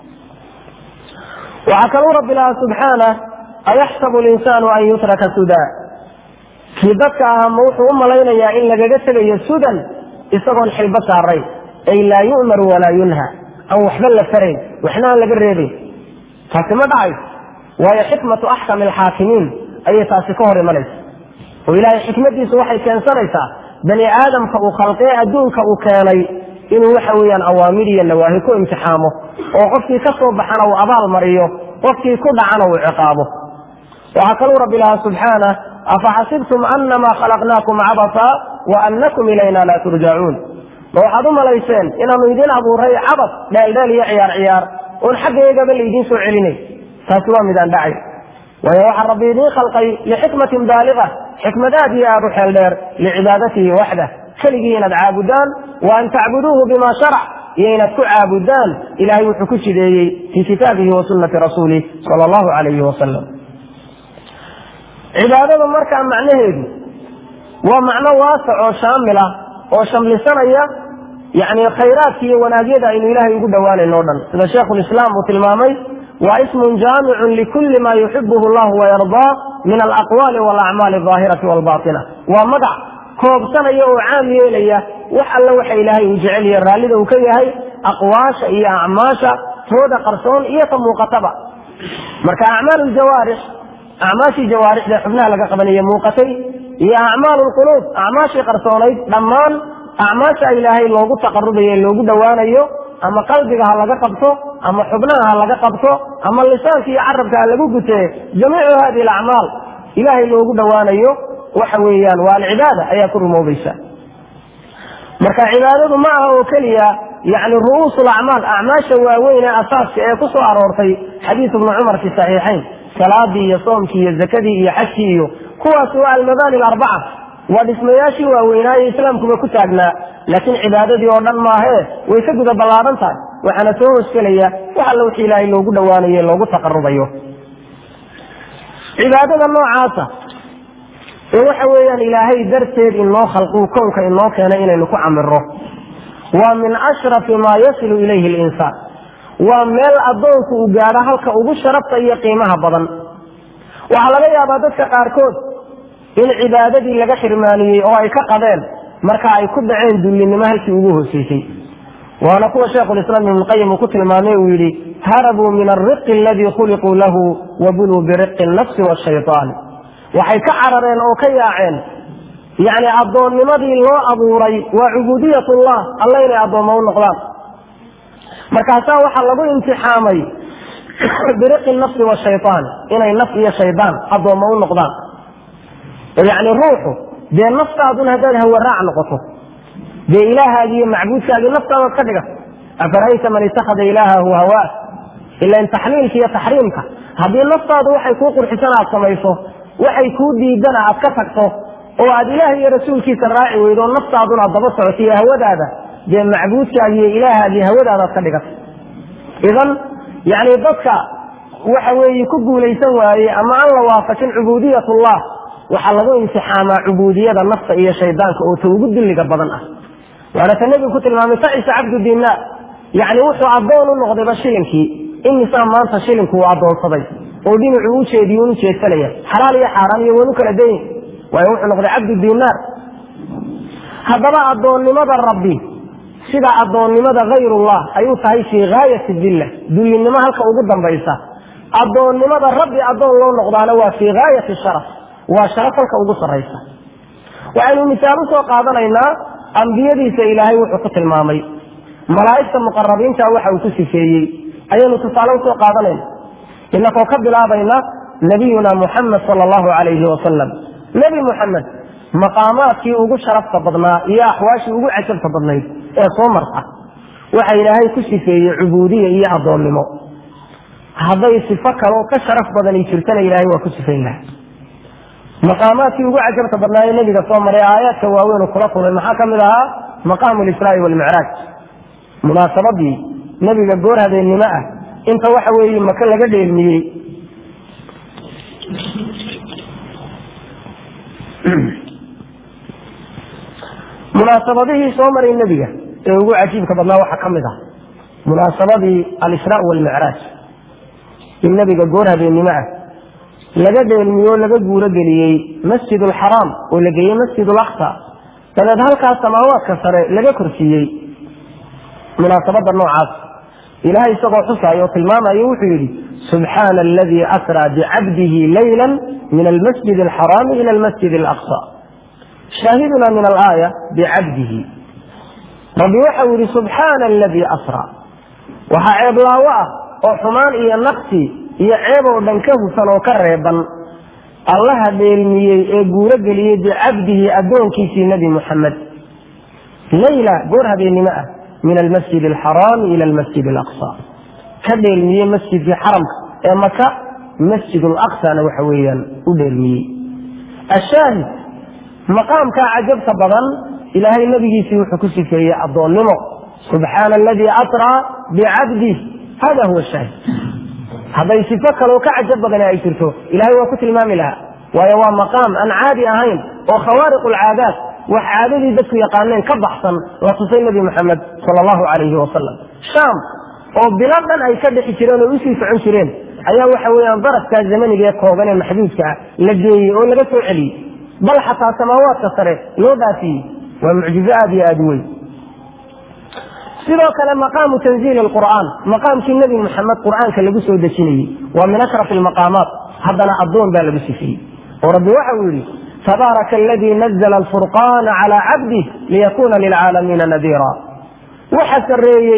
waxaa kaluu rabbi lahaa subxaanah ayaxsabu linsaanu an yutraka sudaa kii dadka ahaa ma wuxuu u malaynayaa in lagaga tegayo sudan isagoon xilbo saarayn ay laa yu'maru walaa yunha aan waxba la farayn waxna aan laga reebayn taasi ma dhacayso waayo xikmatu axkami alxaakimiin ayay taasi ka hor imanaysa oo ilaahay xikmadiisu waxay keensanaysaa bani aadamka uu khalqee adduunka uu keenay inuu waxa weeyaan awaamir iyo nawaahi ku imtixaamo oo qofkii ka soo baxana uu abaal mariyo qofkii ku dhacana uu ciqaabo waxaa kaluu rabbi lahaa subxaanah afaxasibtum anamaa khalaqnaakum cabasa wa anakum ilayna laa turjacuun ma waxaad u malayseen inaanu idin abuuray cabas dheeldheel iyo ciyaar ciyaar oon xaggaygaba laydiin soo celinay taasi waa midaan dhacay waayo waxaa rabbi idiin khalqay lixikmatin baaliga xikmad aad iyo aad u xeel dheer licibaadatihi waxdah keligii inaad caabudaan wa an tacbuduuhu bima sharac iyo inaad ku caabudaan ilahay wuxuu ku jideeyey fii kitaabihi wa sunnati rasuulih sala allahu calayhi wasalam cibaadada markaa macnaheedu waa macno waasac oo shaamil ah oo shamlisanaya yani khayraadka iyo wanaagyada aynu ilaahay ugu dhowaanayno o dhan sida sheikhulislaam uu tilmaamay waa ismun jaamicun likulli ma yuxibuhu llahu wayardaa min alaqwaali walacmaali aldaahirati walbatina waa magac koobsanaya oo caam yeelaya wax alle waxa ilaahay uu jecel yahe raallida uu ka yahay aqwaasha iyo acmaasha tooda qarsoon iyo ta muuqataba marka acmaal ljawaarix acmaashii jawaarixda xubnaha laga qabanaya muuqatay iyo acmaal lquluub acmaashii qarsoonayd dhammaan acmaasha ilaahay loogu taqarubayo loogu dhowaanayo ama qalbiga ha laga qabto ama xubnaha ha laga qabto ama lisaanka iyo carabka ha lagu gutee jamiicu hadihi alacmaal ilaahay loogu dhowaanayo waxa weeyaan waa alcibaada ayaa ku rumoobaysa marka cibaadadu ma aha oo keliya yani ru'uus lacmaal acmaasha waaweyn ee asaaska ee ku soo aroortay xadiis ibnu cumar fi saxiixayn salaadii iyo soomkii iyo zakadii iyo xajkii iyo kuwaas waa almabaani alarbaca waa dhismayaashii waaweynaaye islaamkuba ku taagnaa laakiin cibaadadii oo dhan maahee way ka guda ballaadan tahay waxaana soo hosgelaya wax alla wixii ilaahay loogu dhowaanayo loogu taqarubayo cibaadada noocaasa ee waxa weeyaan ilaahay darteed inoo khalquu kownka inoo keenay inaynu ku camiro waa min ashrafi maa yasilu ilayhi linsaan waa meel addoonku uu gaadho halka ugu sharafta iyo qiimaha badan waxaa laga yaabaa dadka qaarkood in cibaadadii laga xirmaaniyey oo ay ka qadeen marka ay ku dhaceen dullinimo halkii ugu hooseysay waana kuwa sheikhulislaam ibnuqayim uu ku tilmaamay uu yidhi harabuu min alriqi aladii khuliquu lahu wa buluu biriqi nafsi washaytaan waxay ka carareen oo ka yaaceen yacni addoonnimadii loo abuuray waa cubuudiyatullah alla inay addoommo u noqdaan markaasaa waxaa lagu imtixaamay biriqi nafsi washaytaan inay naf iyo shaydaan addoommo u noqdaan yacni ruuxu dee naftaadun haddaad hawaraac noqoto dee ilaahaagii iyo macbuudkaagii naftaadaad ka dhiga afarayta man ittakhada ilaahahu hawaa ilan taxliilka iyo taxriimka haddii naftaadu waxay kuu qurxisan aad samayso waxay kuu diidana aad ka tagto oo aad ilaah iyo rasuulkiisa raaci weydo naftaaduna daba socoto iyo hawadaada dee macbuudkaagi iyo ilaahaagii hawadaadaad ka dhigata idan yani dadka waxa weeye ku guulaysan waaye ama aan la waafajin cubuudiyatullah waxaa lagu imtixaamaa cubuudiyada nafta iyo shaydaanka oo ta ugu dulliga badan ah waana ta nebigu ku tilmaamay tacisa cabdu dinaar yacni wuxuu addoon u noqdayba shilinkii imisaa maanta shilinku uu addoonsaday oo dhinacuu u jeediyo un ujeedsanaya xalaal iyo xaaraan iyo wanu kala dayin waayo wuxuu noqday cabdu dinaar haddaba addoonnimada rabbi sida addoonnimada hayrullah ay u tahay fii gaayati dilla dullinimo halka ugu dambaysa addoonnimada rabbi addoon loo noqdaana waa fii gaayati sharaf waa sharaf halka ugu sarraysa waxaynu misaal u soo qaadanaynaa ambiyadiisa ilaahay wuxuu ku tilmaamay malaa'igta muqarabiinta waxa uu ku sifeeyey ayaynu tusaale usoo qaadanayna inakoo ka bilaabayna nabiyuna muxamed sala allahu calayhi wasalam nebi muxamed maqaamaadkii ugu sharafta badnaa iyo axwaashii ugu cajabta badnayd ee soo marta waxa ilaahay ku sifeeyey cubuudiya iyo addoonnimo hadday sifo kaloo ka sharaf badani jirtana ilaahay waa ku sifayn laha maqaamaadkii ugu cajabta badnaa ee nebiga soo maray aayaadka waaweyn kula kulmay maxaa ka mid ahaa maqaamu lisraa'i walmicraaj munaasabadii nebiga goor habeennimo ah inta waxa weeye maka laga dheelmiyey munaasabadihii soo maray nebiga ee ugu cajiibka badnaa waxaa ka mid ah munaasabadii alisraa walmicraaj in nebiga goor habeennimo ah laga dheelmiyo o laga guuro geliyey masjid alxaraam oo la geeyey masjid alaqsa dabeed halkaas samaawaadka sare laga korsiiyey munaasabada noocaas ilahay isagoo xusaayo oo tilmaamayo wuxuu yidhi subxaana aladii asraa bicabdihi layla min almasjid alxaraami ila almasjid alaqsa shaahiduna min alaaya bicabdihi rabbi waxau yidhi subxaana aladii asraa waxaa ceeblaawo ah oo xumaan iyo naqsi iyo ceeb oo dhan ka hufan oo ka reeban allaha dheelmiyey ee guuro geliyey bicabdihi addoonkiisii nebi muxamed layla goor habeennimo ah min almasjid alxaraami ila almasjid alaqsa ka dheelmiyey masjidkii xaramka ee maka masjid alaqsana waxa weeyaan u dheelmiyey ashaahid maqaamkaa cajabta badan ilaahay nebigiisii wuxuu ku sifeeyey addoonnimo subxaana aladii asraa bicabdih hada huwa shaahid hadday sifo kaloo ka cajab badani ay jirto ilahay waa ku tilmaami lahaa waayo waa maqaam aan caadi ahayn oo khawaariq alcaadaat wax caadadii dadku yaqaaneen ka baxsan la tusay nebi moxamed sala allahu calayhi wasalam shaam oo bilo dhan ay ka dhixi jireen oo usii socon jireen ayaa waxa weeyaan darafkaa zamaniga ee kooban ee maxduudka ah la geeyey oo laga soo celiyey bal xataa samaawaadka sare loo dhaafiyey waa mucjizo aad iyo aad u weyn sidoo kale maqaamu tanziili alqur'aan maqaamkii nebi moxamed qur'aanka lagu soo dejinayey waa min ashraf almaqaamaat haddana addoon baa lagu sifiyey oo rabbi waxa uu yidhi tabaaraka aladii nazla alfurqaana calaa cabdih liyakuna lilcaalamiina nadiira waxa sarreeyey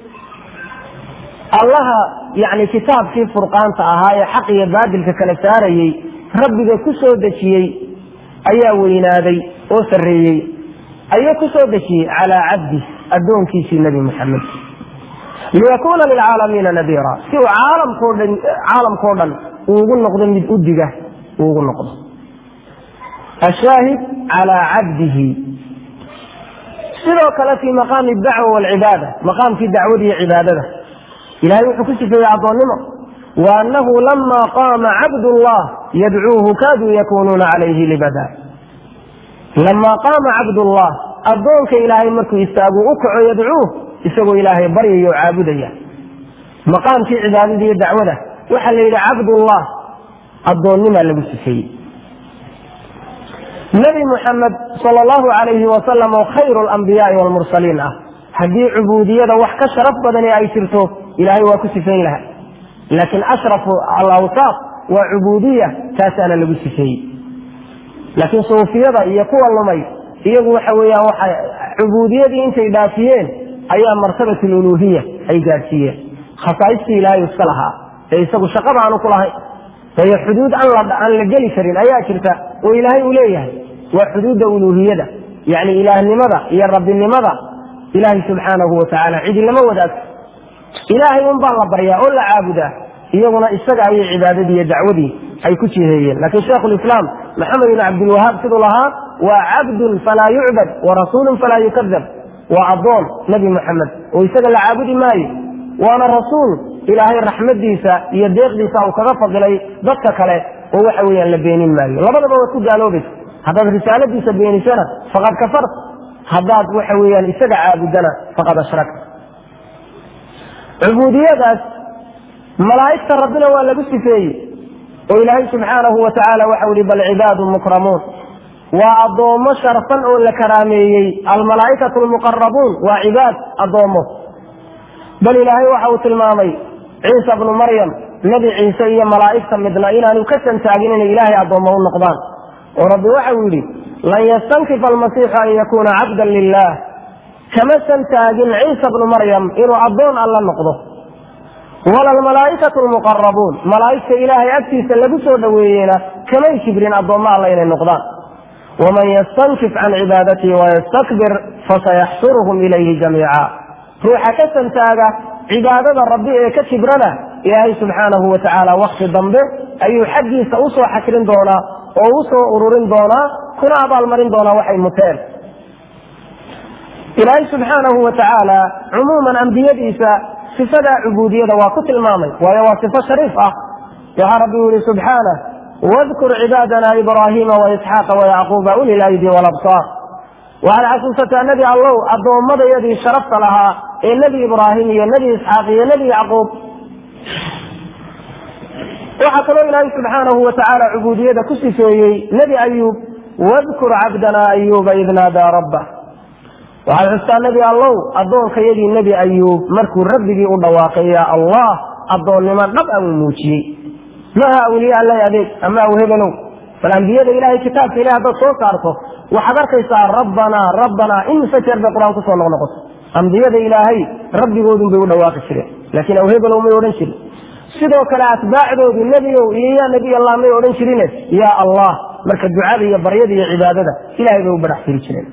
allaha yani kitaabkii furqaanta ahaa ee xaq iyo baadilka kala saarayey rabbiga ku soo dejiyey ayaa weynaaday oo sarreeyey ayuu ku soo dejiyey calaa cabdih addoonkiisii nebi moxamed liyakuna lilcaalamiina nadiira si uu caalamkao dhan caalamkao dhan uugu noqdo mid udiga uugu noqdo ashaahid calaa cabdihi sidoo kale fii maqaami dacwa walcibaada maqaamkii dacwada iyo cibaadada ilahay wuxuu ku sifeeyey addoonnimo wa annahu lama qaama cabdullah yadcuuhu kaaduu yakunuuna calayhi libada lama qaama cabdullah addoonka ilaahay markuu istaagu u kaco yadcuuh isagoo ilaahay baryaya oo caabudaya maqaamkii cibaadada iyo dacwada waxaa la yidhi cabdullah addoonnimaa lagu sifeeyey nebi muxamed sal allahu calayhi wasalam oo khayru alambiyaai waalmursaliin ah haddii cubuudiyada wax ka sharaf badani ay jirto ilahay waa ku sifayn laha laakiin ashrafu alawsaaf waa cubuudiya taasaana lagu sifeeyey laakiin suufiyada iyo kuwa lumay iyagu waxa weeyaan waxa cubuudiyadii intay dhaafiyeen ayaa martabat aluluhiya ay gaadhsiiyeen khasaaistii ilaahay iska lahaa ee isagu shaqada aanu ku lahayn waayo xuduud aan la geli karin ayaa jirta oo ilaahay uu leeyahay waa xuduudda uluuhiyada yacni ilaahnimada iyo rabbinimada ilaahay subxaanahu watacaala cidi lama wadaagto ilaahay un baa la baryaa oo la caabudaa iyaguna isaga ayay cibaadadii iyo dacwadii ay ku jiheeyeen laakiin shaikhu lislaam maxamed ibn cabdilwahaab siduu lahaa waa cabdun falaa yucbad wa rasuulun falaa yukadab waa addoon nebi moxamed oo isaga la caabudi maayo waana rasuul ilaahay raxmadiisa iyo deeqdiisa uu kaga fadilay dadka kale oo waxa weeyaan la beenin maayo labadaba waad ku gaaloobaysa haddaad risaaladiisa beenisana faqad kafarta haddaad waxa weeyaan isaga caabudana faqad ashrakta cubuudiyadaas malaa'igta rabbina waa lagu sifeeyey oo ilaahay subxaanahu wa tacaala waxau ihi bal cibaadun mukramuun waa addoommo sharfan oo la karaameeyey almalaa'ikatu almuqarabuun waa cibaad addoommo bal ilaahay waxa uu tilmaamay ciisa bnu maryam nebi ciise iyo malaa'igta midna inaanu ka santaagin inay ilaahay addoommo u noqdaan oo rabbi waxau yidhi lan yastankifa almasiixu an yakuuna cabdan lilah kamasan taagin ciisa bnu maryam inuu addoon alla noqdo wala almalaa'ikatu lmuqarabuun malaa'igta ilaahay agtiisa lagu soo dhoweeyeyna kamay kibrin addoommo alla inay noqdaan waman yastankif can cibaadatii wayastakbir fasayaxsuruhum ilayhi jamiica ruuxa ka santaaga cibaadada rabbi ee ka kibrana ilaahay subxaanahu wa tacaala wakti dambe ayuu xaggiisa usoo xakrin doonaa oo usoo ururin doonaa kuna abaalmarin doonaa waxay muteen ilaahay subxaanahu wa tacaala cumuuman ambiyadiisa sifadaa cubuudiyada waa ku tilmaamay waayo waa sifo shariif ah waxaa rabbi yihi subxaanah wadkur cibaadana ibraahiima waisxaaqa wayacquuba uli laydi walabsaar waxaad xasuusataa nebi allow addoommadayadii sharafta lahaa ee nebi ibraahim iyo nebi isxaaq iyo nebi yacquub waxaa kaloo ilaahay subxaanahu wa tacaala cubuudiyada ku sifeeyey nebi ayuub wadkur cabdana ayuuba id naadaa rabbah waxaad xustaa nebi allow addoonkayadii nebi ayuub markuu rabbigii u dhawaaqay yaa allah addoonnimo dhab a uu muujiyey maaha awliya alla adeeg ama aw hebelow bal ambiyada ilahay kitaabka ilahi haddaad soo saarto waxaad arkaysaa rabbanaa rabbanaa imise jeer bay qur-aan kusoo noqnoqoto ambiyada ilaahay rabbigoodun bay u dhawaaqi jireen laakiin aw hebelow may odhan jirin sidoo kale atbaacdoodu nebigow iyo yaa nebiy allah may odhan jirine yaa allah marka ducada iyo baryada iyo cibaadada ilahay bay u barax tiri jireen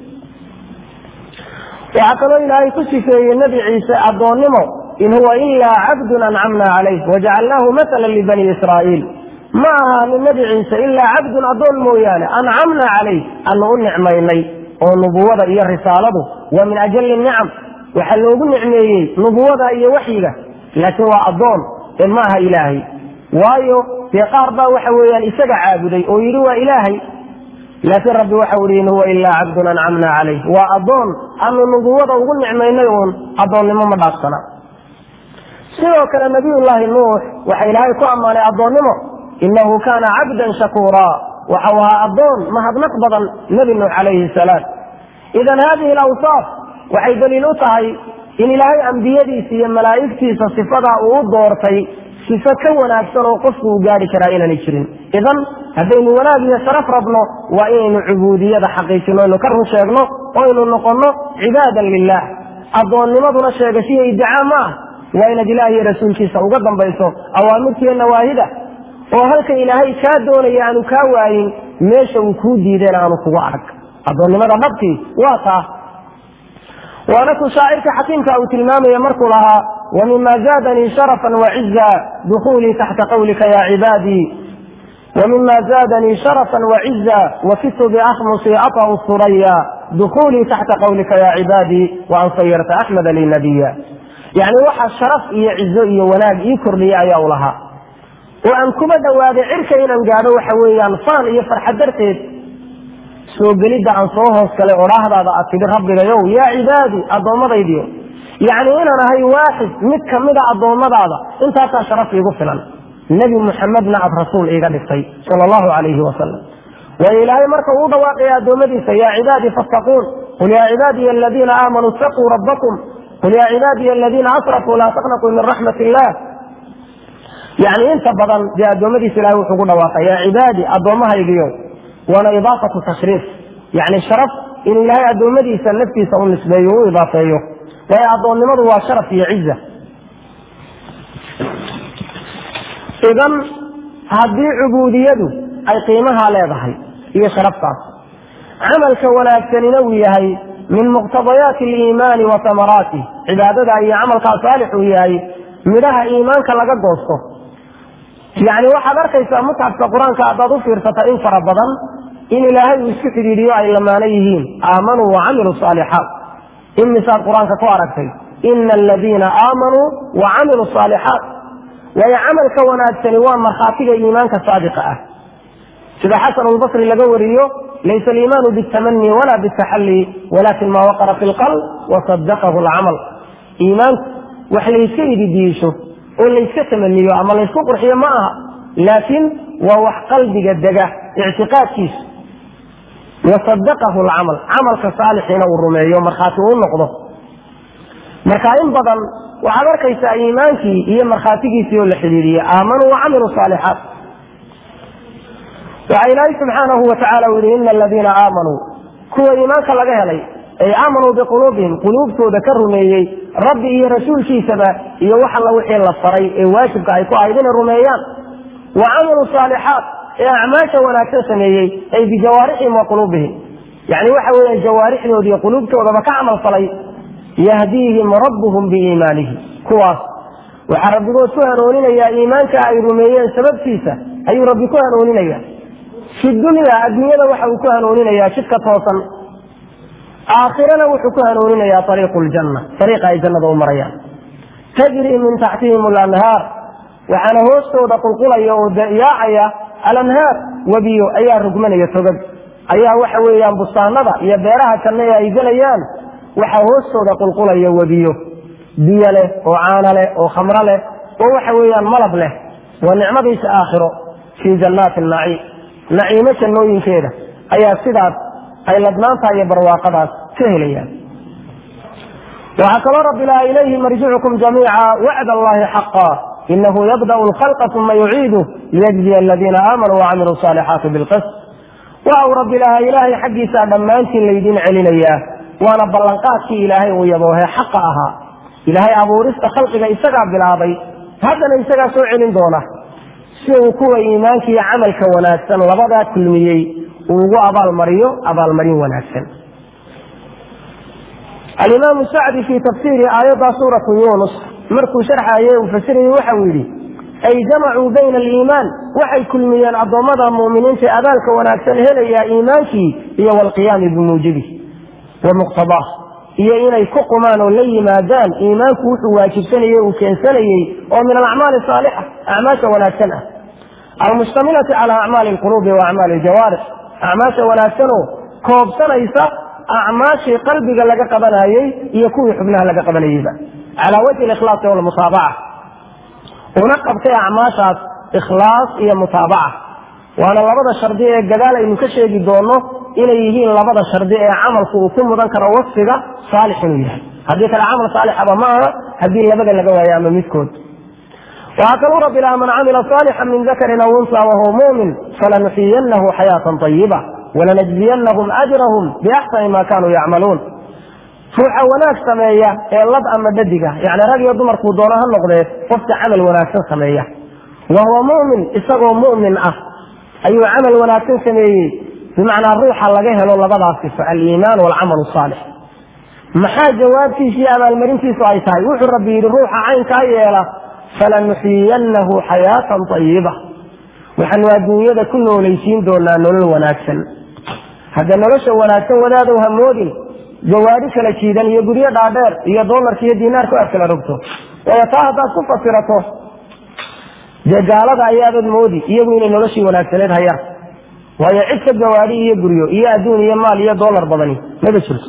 waxaa kaloo ilaahay ku sifeeyey nebi ciise addoonnimo in huwa ilaa cabdun ancamna calayh wajacalnaahu matala libani israa'iil ma ahaanin nebi ciise ilaa cabdun addoon mooyaane ancamna calayh anu u nicmaynay oo nubuwada iyo risaaladu waa min ajali nicam waxaa loogu nicmeeyey nubuwada iyo waxyiga laakiin waa addoon ee ma aha ilaahay waayo dee qaar baa waxa weeyaan isaga caabuday oo yidhi waa ilaahay laakiin rabbi waxau ihi in huwa ilaa cabdun ancamna calayh waa addoon anu nubuwada ugu nicmaynay uun addoonnimo ma dhaafsana sidoo kale nabiyullaahi nuux waxa ilaahay ku ammaanay addoonnimo inahu kaana cabdan shakuuraa waxau ahaa addoon mahadnaq badan nebi nuux calayhi salaam idan haadihi alawsaaf waxay daliil u tahay in ilaahay ambiyadiisa iyo malaa'igtiisa sifadaa uu u doortay sifo ka wanaagsan oo qofku uu gaari karaa inaanay jirin idan haddaynu wanaag iyo sharaf rabno waa inaynu cubuudiyada xaqiijino aynu ka run sheegno oo aynu noqonno cibaadan lilah addoonnimaduna sheegashiyo iddicaa ma ah waa inaad ilaah iyo rasuulkiisa uga dambayso awaamirtiiyo nawaahida oo halka ilaahay kaa doonaya aanu kaa waayin meesha uu kuu diideen aanu kugu arag addoonnimada dhabtii waa taa waana ku shaacirka xakiimka uu tilmaamaya markuu lahaa wmima zaadanii sharafا waciza dukuulii taxta qawlika ya cibaadii wmima zaadanii sharafا waciza wakitu biakhmusi aطأu suraya dukuulii taxta qawlika ya cibaadii waan sayarta axmeda li nabiya yani waxa sharaf iyo cizo iyo wanaag ii kordhiya ayaa u lahaa oo aan kuma dhowaaday cirka inaan gaadho waxa weeyaan faan iyo farxad darteed soo gelidda aan soo hoos galay odhaahdaada aad tidhi rabbigayow yaa cibaadii addoommadaydiyo yacni inaan ahay waaxid mid kamida addoommadaada intaasaa sharaf iigu filan nebi muxamedna aad rasuul iiga dhigtay sala allahu calayhi wasalam waayo ilaahay marka uu dhawaaqaya addoommadiisa yaa cibaadii fattaquun qul yaa cibaadiya aladiina aamanuu itaquu rabbakum qul yaa cibaadiya aladiina asrafuu laa taqnaquu min raxmat illah yani inta badan dee addoommadiisa ilahay wuxuu ku dhawaaqa yaa cibaadi addoommahaygiyo waana idaafatu tashriif yani sharaf inuu ilaahay addoommadiisa naftiisa u nisbeeyo u idaafeeyo waayo addoonnimadu waa sharaf iyo ciza idan haddii cubuudiyadu ay qiimaha leedahay iyo sharaftaas camalka wanaagsanina uu yahay min muqtadayaati aliimaani wa samaraatih cibaadada iyo camalkaa saalix uu yahay midhaha iimaanka laga goosto yacni waxaad arkaysaa musxafka qur-aanka haddaad u fiirsata in fara badan in ilaahay uu isku xidhiidhiyo ay lamaano yihiin aamanuu wa camiluu saalixaat imisaad qur-aanka ku aragtay ina aladiina aamanuu wa camiluu saalixaat waayo camalka wanaagsani waa markhaatiga iimaanka saadiqa ah sida xasan albasri laga wariyo laysa aliimaanu bitamani wala bitaxalli walakin ma waqara fi lqalb wasadaqahu alcamal iimaanku wax layska ididiisho oo layska tamaniyo ama laysku qurxiyo ma aha laakiin waa wax qalbiga dega ictiqaadkiisu wasadaqahu alcamal camalka saalixiina uu rumeeyo markhaati uu noqdo marka in badan waxaad arkaysaa iimaankii iyo markhaatigiisii oo la xidhiidiyey aamanuu wacamiluu saalixaat waxaa ilaahay subxaanahu wa tacala u yihi ina aladiina aamanuu kuwa iimaanka laga helay ay aamanuu biquluubihim quluubtooda ka rumeeyey rabbi iyo rasuulkiisaba iyo wax alla wixii la faray ee waajibka ay ku ahayd inay rumeeyaan wa camiluu saalixaat ee acmaasha wanaagsan sameeyey ay bijawaarixihim wa quluubihim yani waxa weeyaan jawaarixdooda iyo quluubtoodaba ka camal falay yahdiihim rabbuhum biiimaanihi kuwaas waxaa rabbigood ku hanuuninayaa iimaanka ay rumeeyeen sababtiisa ayuu rabbi ku hanuuninaya fi dunya adduunyada waxa uu ku hanuuninayaa jidka toosan aakhirana wuxuu ku hanuuninayaa ariiqu ljanna ariiqa ay jannada u marayaan tajrii min taxtihim alanhaar waxaana hoostooda qulqulaya oo yaacaya alanhaar webiyo ayaa rugmanaya togag ayaa waxa weeyaan bustaanada iyo beeraha janno ee ay gelayaan waxaa hoostooda qulqulaya webiyo biyo leh oo caano leh oo khamro leh oo waxa weeyaan malab leh waa nicmadiisa aakhiro fii jannaati naciim naciimo jannooyinkeeda ayaa sidaas ay ladnaantaha iyo barwaaqadaas ka helayaan waxaa kaloo rabbi laha ilayhi marjicukum jamiica wacd allahi xaqa inahu yabda'u lkhalqa uma yuciidu liyajziya aladiina aamanuu wacamiluu saalixaati bilqist waxa uu rabbi lahaa ilaahay xaggiisaa dhammaantiin laydin celinayaa waana ballanqaadkii ilaahay uu yaboohe xaqa ahaa ilaahay abuurista khalqiga isagaa bilaabay haddana isagaa soo celin doona si uu kuwa iimaanka iyo camalka wanaagsan labadaa kulmiyey uu ugu abaalmariyo abaalmarin wanaagsan alimaamu sacdi fii tafsiiri aayaddaa suuratu yunus markuu sharxaye uu fasirayey waxau yidhi ay jamacuu bayna aliimaan waxay kulmiyeen addoommada mu'miniinta abaalka wanaagsan helayaa iimaankii iyo walqiyaami bimuujibih wa muqtabaah iyo inay ku qumaan oo la yimaadaan iimaanku wuxuu waajibsanayey uu keensanayey oo min alacmaali saalixa acmaasha wanaagsan ah almustamilati cala acmaali alquluubi wa acmaali aljawaarix acmaasha wanaagsanoo koobsanaysa acmaashii qalbiga laga qabanayey iyo kuwii xubnaha laga qabanayeyba calaa wajhi ikhlaasi walmusaabaca una qabtay acmaashaas ikhlaas iyo mutaabaca waana labada shardi ee gadaal aynu ka sheegi doono inay yihiin labada shardi ee camalku uu ku mudan karo wasfiga saalix inuu yahay haddii kale camal saalixaba ma aha haddii labada laga waayo ama midkood waxaa kaluu rabbi laha man camila saalixan min dakarin aw unsa wahuwa mumin falanuxiyanahu xayaatan ayiba walanajziyanahum ajrahum biaxsani ma kanuu yacmaluun ruuxa wanaag sameeya ee lab ama dhadiga yani rag iyo dumarkuu doono ha noqdee qofka camal wanaagsan sameeya wa huwa mumin isagoo mumin ah ayuu camal wanaagsan sameeyey bimacnaa ruuxa laga helo labadaas sifo aliimaan walcamal saalix maxaa jawaabtiisa iyo abaalmarintiisu ay tahay wuxuu rabbi yidhi ruuxa caynkaa yeela falanuxiyanahu xayaatan ayiba waxaanu adduunyada ku noolaysiin doonaa nolol wanaagsan hadda nolosha wanaagsan wadaadow hamoodin gawaadi kala jiidan iyo guryo dhaadheer iyo doolarka iyo diinaarka aad kala rogto waayo taa haddaad ku fasirato dee gaalada ayaabad moodi iyagu inay noloshii wanaagsaneed hayaan waayo cid ka gawaadi iyo guryo iyo adduun iyo maal iyo doolar badani maba jirto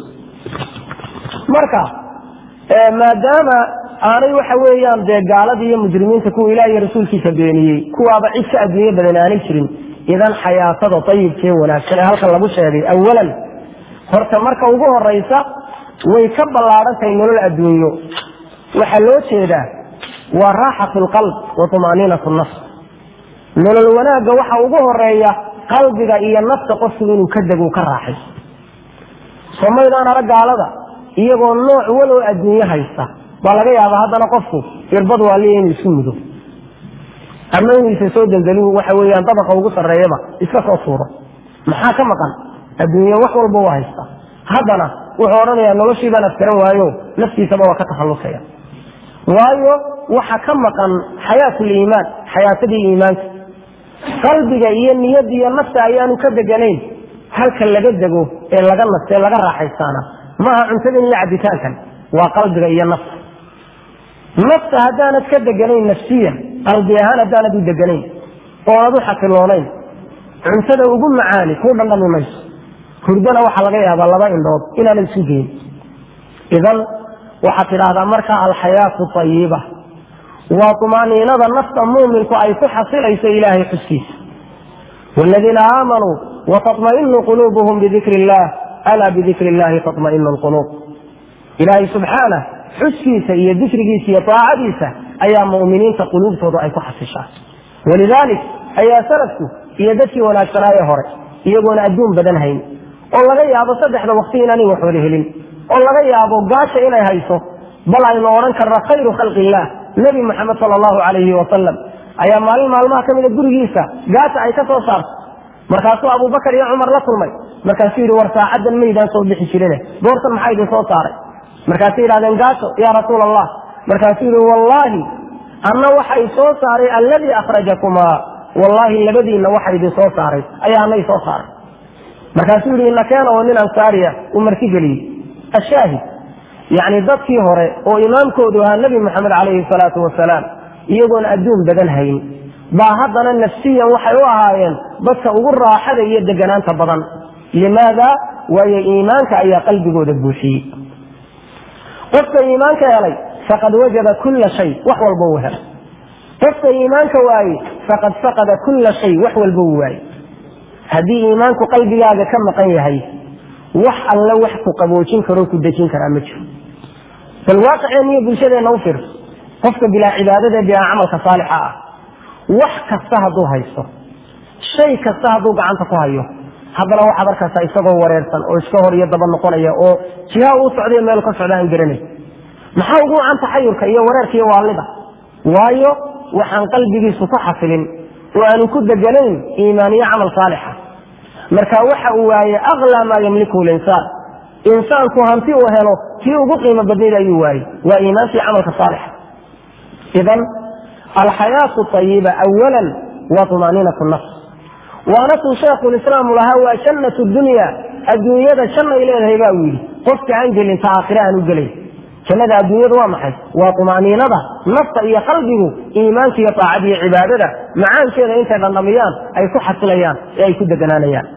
marka maadaama aanay waxa weeyaan dee gaaladii iyo mujrimiinta kuwa ilaah iyo rasuulkiisa beeniyey kuwaaba cid ka adduunye badan aanay jirin idan xayaatada ayibkee wanaagsan ee halkan lagu sheegay awalan horta marka ugu horaysa way ka ballaadhan tahay nolol adduunyo waxaa loo jeedaa waa raaxatu lqalb wa tumaaniinatu nafs nolol wanaagga waxa ugu horeeya qalbiga iyo nafta qofku inuu ka dego ka raaxay somaydaan arag gaalada iyagoo nooc waloo adduunyo haysta baa laga yaabaa haddana qofku irbad waaliya inuu isu mudo ama inuu isa soo deldelu waxa weeyaan dabaqa ugu sarreeyaba iska soo tuuro maxaa ka maqan adduunye wax walba waa haysta haddana wuxuu odhanayaa noloshii baan afkaran waayo naftiisaba waa ka takhallusaya waayo waxa ka maqan xayaatuliimaan xayaatadii iimaanka qalbiga iyo niyadda iyo nafta ayaanu ka deganayn halka laga dego ee laga nasto ee laga raaxaystaana maaha cuntadan iyo cabitaankan waa qalbiga iyo nafta nafta haddaanad ka deganayn nafsiyan qalbi ahaan haddaanad u deganayn oonad u xasiloonayn cuntada ugu macaani kuu dhandhami mayso hurdana waxaa laga yaabaa laba indhood inaanad isu geyn idan waxaad tidhaahdaa markaa alxayaatu ayiba waa tumaaniinada nafta muuminku ay ku xasilayso ilaahay xuskiisa wladiina aamanuu wataطmainu quluubuhum bidikri illah alaa bidikri illahi taطmainu lquluub ilaahay subxaanah xuskiisa iyo dikrigiisa iyo taacadiisa ayaa mu'miniinta quluubtoodu ay ku xasishaa walidaalik ayaa salafku iyo dadkii wanaagsanaaye hore iyagoona adduun badan hayn oo laga yaabo saddexda wakti inaanay wax wada helin oo laga yaabo gaasha inay hayso bal aynu odhan karna khayru khalqi illah nebi moxamed sala allahu calayhi wasalam ayaa maalin maalmaha ka mida gurigiisa gaasha ay ka soo saartay markaasuu abubakar iyo cumar la kulmay markaasuu yidhi war saacaddan maydaan soo bixi jirine goortan maxaa idin soo saaray markaasay yidhahdeen gaasho yaa rasuul allah markaasuu yidhi wallaahi anna waxa i soo saaray alladii akhrajakumaa wallaahi labadiinna waxa idin soo saaray ayaa anna i soo saaray markaasuu yidhi inakeena oo nin ansaariya uu marti geliyey ashaahid yacni dadkii hore oo imaamkoodu ahaa nebi moxamed calayhi salaatu wasalaam iyagoon adduun badan hayn baa haddana nafsiyan waxay u ahaayeen dadka ugu raaxada iyo deganaanta badan limaada waayo iimaanka ayaa qalbigooda buuxiyey qofka iimaanka helay faqad wajada kulla shay wax walba uu helay qofka iimaanka waayey faqad faqada kulla shay wax walba uu waayey haddii iimaanku qalbigaaga ka maqan yahay wax alle wax ku qaboojin karoo ku dejin karaa ma jiro bal waaqiceenna iyo bulshadeenna u fiirso qofka bilaa cibaadada bilaa camalka saalixa ah wax kasta hadduu haysto shay kasta hadduu gacanta ku hayo haddana waxaad arkaysaa isagoo wareersan oo iska hor iyo daba noqonaya oo jiha uu socdayo meel ka socda aan garanay maxaa ugu wacan taxayurka iyo wareerka iyo waalida waayo waxaan qalbigiisu ku xasilin oo aanu ku deganayn iimaan iyo camal saalixa marka waxa uu waaye aklaa maa yamlikuhu linsaan insaanku hanti uu helo kii ugu qiimo badnayd ayuu waayey waa iimaankii camalka saalixa idan alxayaatu ayiba awalan waa tumaaniinatu nafs waana tuu sheekhulislaam lahaa waa jannat dunya adduunyada jannay leedahay baa uu yidhi qofka aan gelin ta aakhire aan u gelay jannada adduunyadu waa maxay waa tumaaniinada nafta iyo qalbigu iimaanka iyo taacada iyo cibaadada macaankeeda intay dhandhamiyaan ay ku xasilayaan ee ay ku deganaanayaan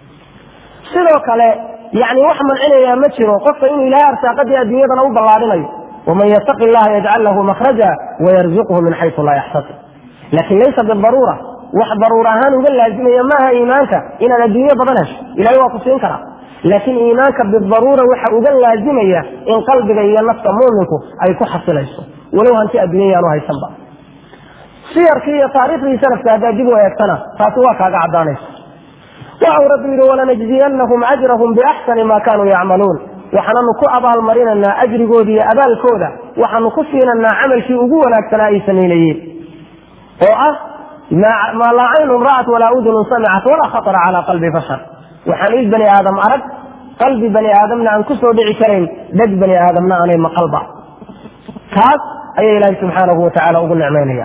sidoo kale yani wax mancinayaa ma jiro qofka inuu ilaahay arsaaqadii adduunyadana u ballaadhinayo waman yataqi llaha yajcal lahu makhraja wayarzuqhu min xaysu laa yaxtasib laakin laysa bidaruura wax daruur ahaan uga laazimaya maaha iimaanka inaad adduunyo badan hesho ilahay waa ku siin karaa laakiin iimaanka bidaruura waxa uga laazimaya in qalbiga iyo nafta muuminku ay ku xasilayso walow hanti adduunya yaanu haysanba siyarkii iyo taariikhdii salafka haddaad dib u eegtana taasi waa kaaga caddaanaysa waxau rabbi yidhi walanajziyanahum ajrahum biaxsani ma kanuu yacmaluun waxaananu ku abaalmarinaynaa ajrigooda iyo abaalkooda waxaanu ku siinaynaa camalkii ugu wanaagsanaa ay samaynayeen oo ah maa laa caynun ra'at walaa udunun samicat walaa khatara calaa qalbi bashar waxaan il bani aadam arag qalbi bani aadamna aan ku soo dhici karayn dheg bani aadamna aanay maqalba kaas ayaa ilaahay subxaanahu watacaala ugu nicmaynaya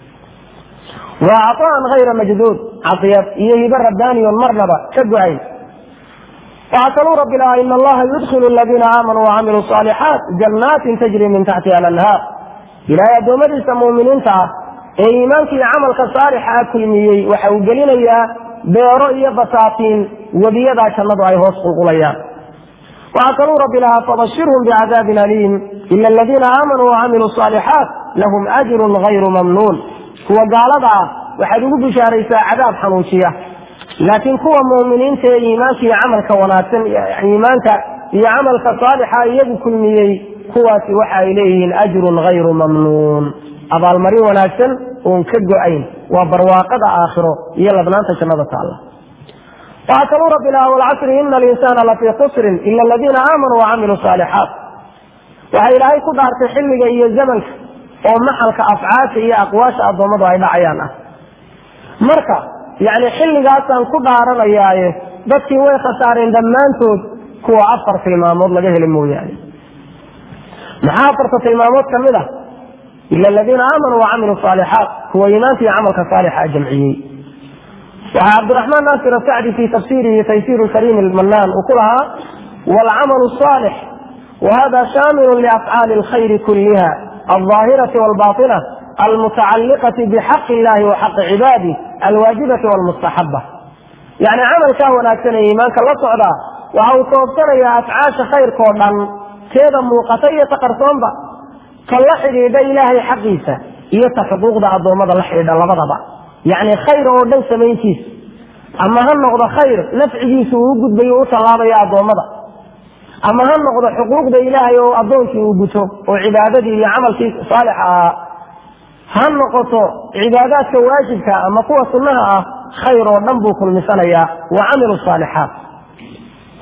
waa caطaan hayra majduud cadiyad iyo hibe rabbaaniyon marnaba ka go-ayn waxaa kaluu rabbi lahaa in allaha yudkilu aladiina aamanuu wacamiluu صaalixaat jannaatin tajri min taxtiha alanhaar ilaahay addoommadiisa muuminiinta ah ee iimaanka iyo camalka saalixa a kulmiyey waxa uu gelinayaa beero iyo basaatiin webiyadaa jannadu ay hoos qulqulayaan waxaa kaluu rabbi lahaa fabashirhum bicadaabin aliim ila aladiina aamanuu wacamiluu صaalixaat lahum ajrun hayru mamnuun kuwa gaalada ah waxaad ugu bishaaraysaa cadaab xanuujiya laakiin kuwa muuminiinta ee iimaanka iyo camalka wanaagsan iimaanka iyo camalka saalixa iyagu kulmiyey kuwaasi waxa ay leeyihiin ajrun hayru mamnuun abaalmarin wanaagsan oon ka go-ayn waa barwaaqada aakhiro iyo ladnaanta jannada taalla waxaa kaluu rabbi lahaa walcasri ina alinsaana lafii khusrin ila aladiina aamanuu wacamiluu saalixaat waxaa ilaahay ku dhaartay xilliga iyo zamanka oo maxalka afcaasha iyo aqwaasha addoommadu ay dhacayaan ah marka yani xilligaasaan ku dhaaranayaaye dadkii way khasaareen dhammaantood kuwa afar tilmaamood laga heli mooyaane maxaa afarta tilmaamood ka mid ah ila aladiina aamanuu wacamiluu saalixaat kuwa iimaanka iyo camalka saalixa jamciyey waxaa cabdiraxmaan naasir asacdi fii tafsiirihi taysiir kariim lmanaan uu ku lahaa waalcamalu saalix wahada shaamilu liafcaali alkhayri kulliha alظaahirati walbaطina almutacalliqati bixaqi illahi wa xaqi cibaadih alwaajibati walmustaxaba yani camalkaa wanaagsan ee iimaanka la socdaa waxa uu koobsanayaa afcaasha khayrkao dhan teeda muuqata iyo ta qarsoonba ka la xidhiidha ilaahay xaqiisa iyo ta xuquuqda addoommada la xidhiidha labadaba yacni khayr oo dhan samayntiisa ama ha noqdo khayr nafcigiisa uu u gudbayo u tallaabayo addoommada ama ha noqdo xuquuqda ilaahay oo addoonkii uu guto oo cibaadadii iyo camalkii saalixa ahaa ha noqoto cibaadaadka waajibka ama kuwa sunnaha ah khayr oo dhan buu kulmisanayaa wa camilu saalixaat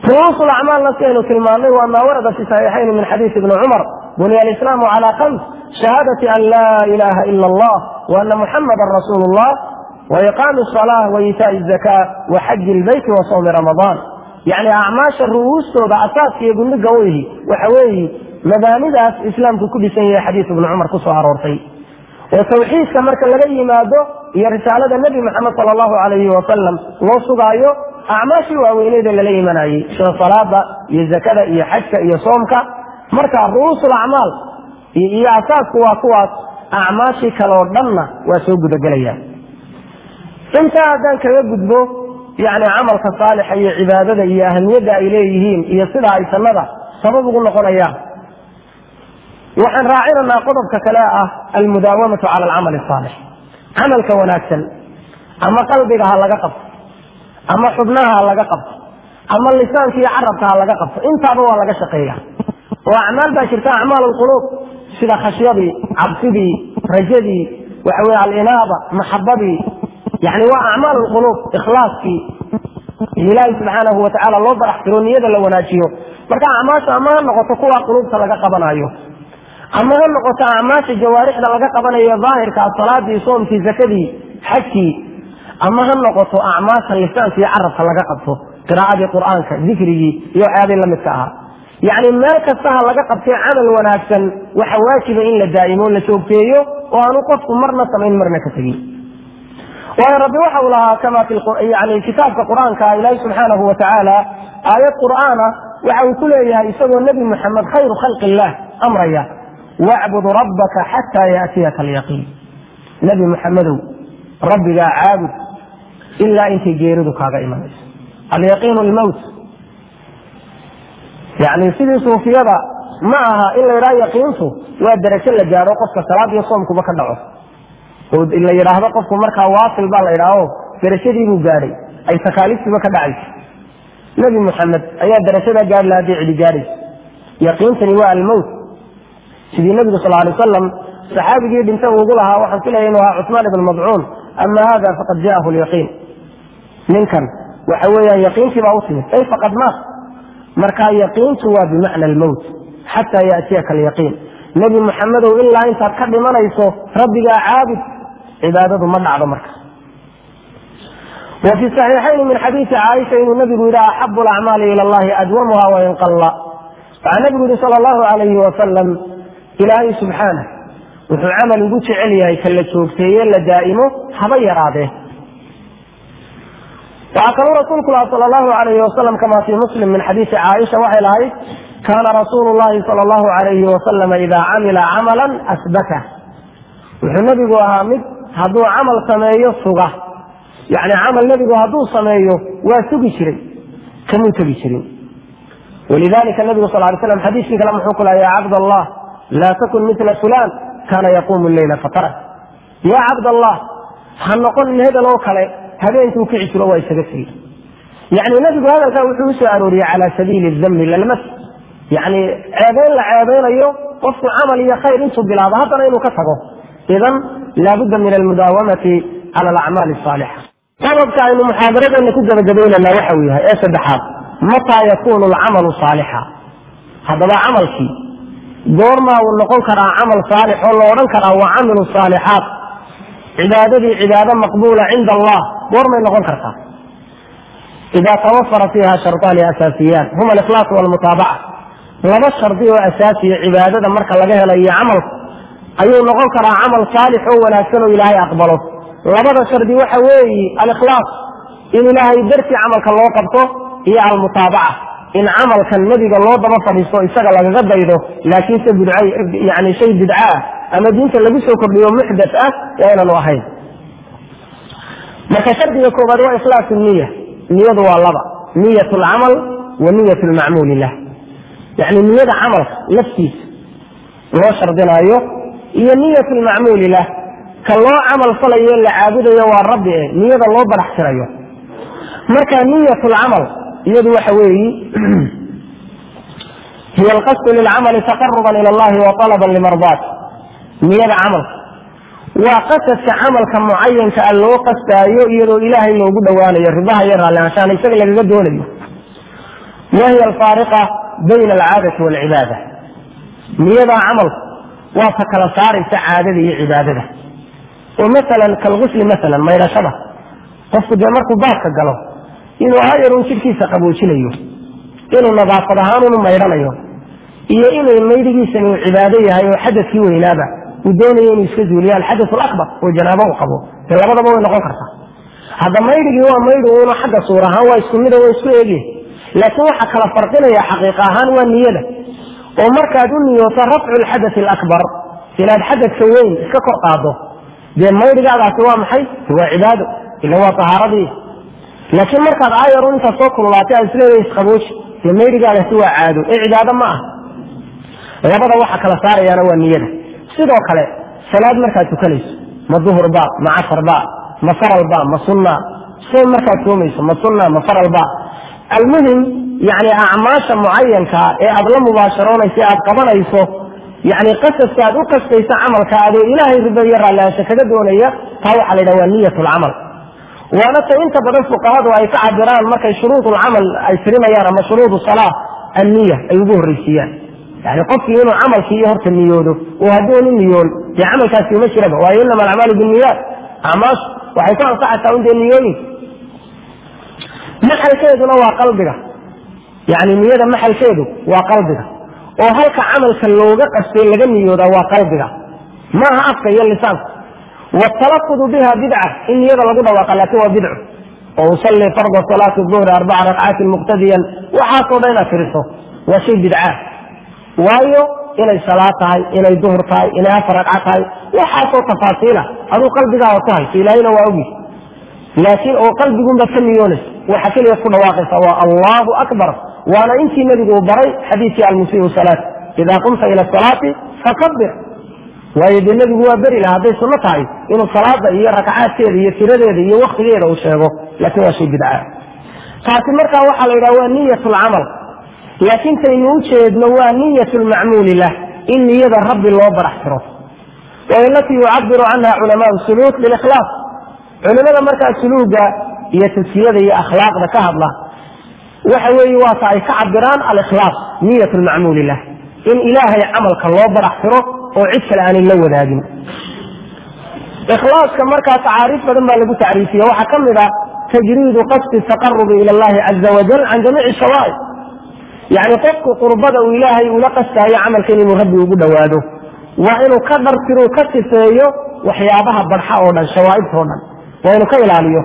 ru'uusu lacmaalna sidaynu tilmaannay waa maa warada fi saxiixayni min xadiisi ibni cumar buniya alislaamu calaa khams shahaadati an laa ilaha ila allah wa ana muxamadan rasuulu llah wa iqaami asalaa wa iitaa'i zakaa wa xaji ilbeyti wa sawmi ramadaan yacni acmaasha ru'uustooda asaaska iyo gundhiga u ihi waxa weeye mabaanidaas islaamku ku dhisan yahay xadiis ibni cumar ku soo aroortay oo tawxiidka marka laga yimaado iyo risaalada nebi moxamed sala allahu calayhi wasalam loo sugaayo acmaashii waaweyneeda lala imanayey sida salaada iyo zakada iyo xajka iyo soomka marka ru'uusul acmaal iyo asaasku waa kuwaas acmaashii kale oo dhanna waa soo gudagelayaan intaa haddaan kaga gudbo yacni camalka saalixa iyo cibaadada iyo ahamiyadda ay leeyihiin iyo sida ay sannada sabab ugu noqonayaan waxaan raacinaynaa qodobka kale ah almudaawamatu cala alcamali asaalix camalka wanaagsan ama qalbiga ha laga qabto ama xubnaha ha laga qabto ama lisaanka iyo carabka ha laga qabto intaaba waa laga shaqeeya oo acmaal baa jirta acmaal lquluub sida khashyadii cabsidii rajadii waxa weye alinaaba maxabadii yani waa acmaal lquluub ikhlaaskii ilaahi subxaanahu watacaala loo barax tiro niyada la wanaajiyo marka acmaasha ama ha noqoto kuwa quluubta laga qabanayo ama ha noqoto acmaasha jawaarixda laga qabanayo daahirka salaadii soomkii zakadii xajkii ama ha noqoto acmaasha lisaanka iyo carabka laga qabto qiraa'adii qur'aanka dikrigii iyo waxyaabihii la midka ahaa yacni meel kasta ha laga qabtay camal wanaagsan waxa waajiba in la daa'imo la joogteeyo oo aanu qofku marna samayn marna ka tegin waayo rabbi waxa uu lahaa kama yani kitaabka qur'aanka ilaahi subxaanahu watacaala aayad qur'aana waxa uu ku leeyahay isagoo nebi moxamed khayru khalqi illah amraya wacbud rabbaka xataa yaatiyaka alyaqiin nebi moxamedow rabbigaa caabud ilaa intay geeridu kaaga imanayso alyaqiinu lmowt yani sidii suufiyada ma aha in la yidhaha yaqiintu waa darajo la gaaro qofka salaad iyo soomkuba ka dhaco oo la yidhaahdo qofku markaa waasil baa la yidhaaho darajadiibuu gaadhay ay takaaliiftiiba ka dhacayso nebi moxamed ayaa darajadaa gaari laha hadday cidi gaadhayso yaqiintani waa almowt sidii nebigu sal alay wasalam saxaabigii dhinta ugu lahaa waxaan filaya inuu ahaa cusmaan ibn madcuun ama hada faqad jaahu lyaqiin ninkan waxa weeyaan yaqiintii baa u timid ay faqad maat marka yaqiintu waa bimacna almowt xataa yaatiyaka alyaqiin nebi moxamedow ilaa intaad ka dhimanayso rabbigaa caabud cibaadadu ma dhacdo marka wa fi saxiixayni min xadiisi caaisha inuu nebigu yidhi axabu alacmaali ila allahi adwamuha wain qalla waxaa nebigu yihi sala allahu alayhi wasalam ilaahay subxaanah wuxuu camal ugu jecel yahay ka la joogteeye la daa'imo haba yaraadee waxaa kaluu rasuulku laha sal allahu alayhi wasalam kama fii muslim min xadiisi caaisha waxay lahayd kaana rasuulu llahi sal allahu alayhi wasalam idaa camila camalan asbata wuxuu nebigu ahaa mid hadduu camal sameeyo suga yani camal nebigu hadduu sameeyo waa sugi jiray kamuu tegi jirin walidalika nabigu sal lay slam xadiiskii kale muxuu ku laha ya cabd allah laa takun mila fulan kaana yaquumu leyla fatara ya cabd allah ha noqon hebel oo kale habeenkuu kici jiro waa isaga tegi yani nebigu hadalkaa wuxuu usoo arooriyey cala sabiili dami lalmas yani ceebeyn la ceebeynayo qofku camal iyo khayr intuu bilaabo haddana inuu ka tago idan laabudda min almudaawamati cala alacmaali asaalixa sababka aynu muxaadaradeena ku gabagabaynana waxa uu yahay ee saddexaad mataa yakunu alcamalu saalixa haddaba camalkii goormaa uu noqon karaa camal saalix oo la odhan karaa waa camilu saalixaat cibaadadii cibaado maqbuula cinda allah goormay noqon kartaa ida tawafara fiiha sharطaani asaasiyaan huma alikhlaas walmutaabaca laba shardi oo asaasiya cibaadada marka laga helayo camalku ayuu noqon karaa camal saalix oo wanaagsan oo ilaahay aqbalo labada shardi waxa weeyi alikhlaas in ilaahay dartii camalka loo qabto iyo almutaabaca in camalkan nebiga loo daba fadhiisto isaga lagaga daydo laakiinse yani shay bidca ah ama diinta lagu soo kordhiyo muxdat ah ee aynanu ahayn marka shardiga koobaad waa ikhlaas niya niyadu waa laba niyat lcamal wa niyat lmacmuuli lah yani niyada camalka laftiisa loo shardinaayo iyo niyat lmacmuuli lah ka loo camal falayo la caabudayo waa rabbi e niyada loo barax tirayo marka niyat lcamal iyadu waxa weeyi hiy alqasdu lilcamali taqaruban ila allahi wa alaban limardaat niyada camalka waa qasadka camalka mucayanka a loo qastaayo iyadoo ilaahay loogu dhowaanayo ribaha iyo raallihaanshaana isaga lagaga doonayo ma hiya alfaariqa bayna alcaadati waalcibaada niyadaa camalku waa ta kala saaraysa caadada iyo cibaadada oo masalan kalgusli masalan maydhashada qofku dee markuu baadka galo inuu hayarun jidhkiisa qaboojinayo inuu nadaafad ahaan unu maydhanayo iyo inuu maydigiisani uu cibaado yahay oo xadadkii weynaaba uu doonayo inuu iska zuuliyo alxadath alabar oo janaabo uu qabo dee labadaba way noqon kartaa hadda maydhigii waa maydhi uuna xagga suur ahaan waa isku mida waa isku eegye laakiin waxa kala farqinaya xaqiiq ahaan waa niyada oo markaad u niyooto rafcu lxadath alakbar inaad xadadka weyn iska kor qaado dee maydhigaadaasi waa maxay waa cibaado ila waa tahaaradii laakiin markaad aayarun intaad soo kululaatay aad isleedahay isqabooji dee maydhigaadaasi waa caado ee cibaado ma ah labada waxa kala saarayaana waa niyada sidoo kale salaad markaad tukanayso ma duhurba ma casarba ma faralba ma sunna shay markaad soomayso ma sunna ma faralba almuhim yani acmaasha mucayankaa ee aad la mubaasharoonayso e aad qabanayso yani qasadka aad u qastayso camalka adoo ilaahay rido iyo raallaansho kaga doonaya taa waxaa la yidhaha waa niyat lcamal waana ta inta badan fuqahadu ay ka cabiraan markay shuruud lcamal ay tirinayaan ama shuruud salaa anniya ay ugu horreysiiyaan yani qofkii inuu camalkii iyo horta niyoodo oo hadduunu niyoon dee camalkaasi uma jiraba waayo inama alacmaalu binniyaat acmaashu waxay ku ansaxaysaa un dee niyooyin maxalkeeduna waa qalbiga yani niyada maxalkeedu waa qalbiga oo halka camalka looga qastay laga niyoodaa waa qalbiga maaha afka iyo lisaanka wtalafudu biha bidca in niyada lagu dhawaaqa laakin waa bidco oo usalli farda salaati duhri arbaca ragcaatin muqtadiyan waxaasoo dhan inaad tiriso waa shay bidca waayo inay salaad tahay inay duhur tahay inay afar ragca tahay waxaasoo tafaasiila aduu qalbigaada ku hayso ilaahayna waa ogi laakiin oo qalbigunbaad ka niyoonaysa waxa keliya ku dhawaaqaysa waa allahu akbar waana intii nebigu uu baray xadiidkii almusiiu salaat idaa qumta ila salaati fakabir waayo dee nebigu waa beri laha hadday sunno tahay inuu salaada iyo rakacaadkeeda iyo tiradeeda iyo waktigeeda uu sheego laakiin waa shay bidca taasi markaa waxaa la yidhaha waa niyat lcamal laakiin taynu u jeedno waa niyat lmacmuuli lah in niyada rabbi loo barax tiro wahiy alatii yucabiru canha culamaau suluuk bilikhlaas culimada markaa suluuga iyo taskiyada iyo akhlaaqda ka hadla waxa weeye waata ay ka cabiraan alikhlaas niyat lmacmuuli lah in ilaahay camalka loo barax tiro oo cid kale aanay la wadaagin ikhlaaska markaa tacaariif badan baa lagu tacriifiye waxaa ka mid a tajriidu qasdi taqarubi ila allahi caza wajal can jamiici shawaa'ib yani qofku qurbada uu ilaahay ula qastaayo camalkan inuu rabbi ugu dhowaado waa inuu ka dhartiro ka sifeeyo waxyaabaha barxa oo dhan shawaa'ibta oo dhan waa inuu ka ilaaliyo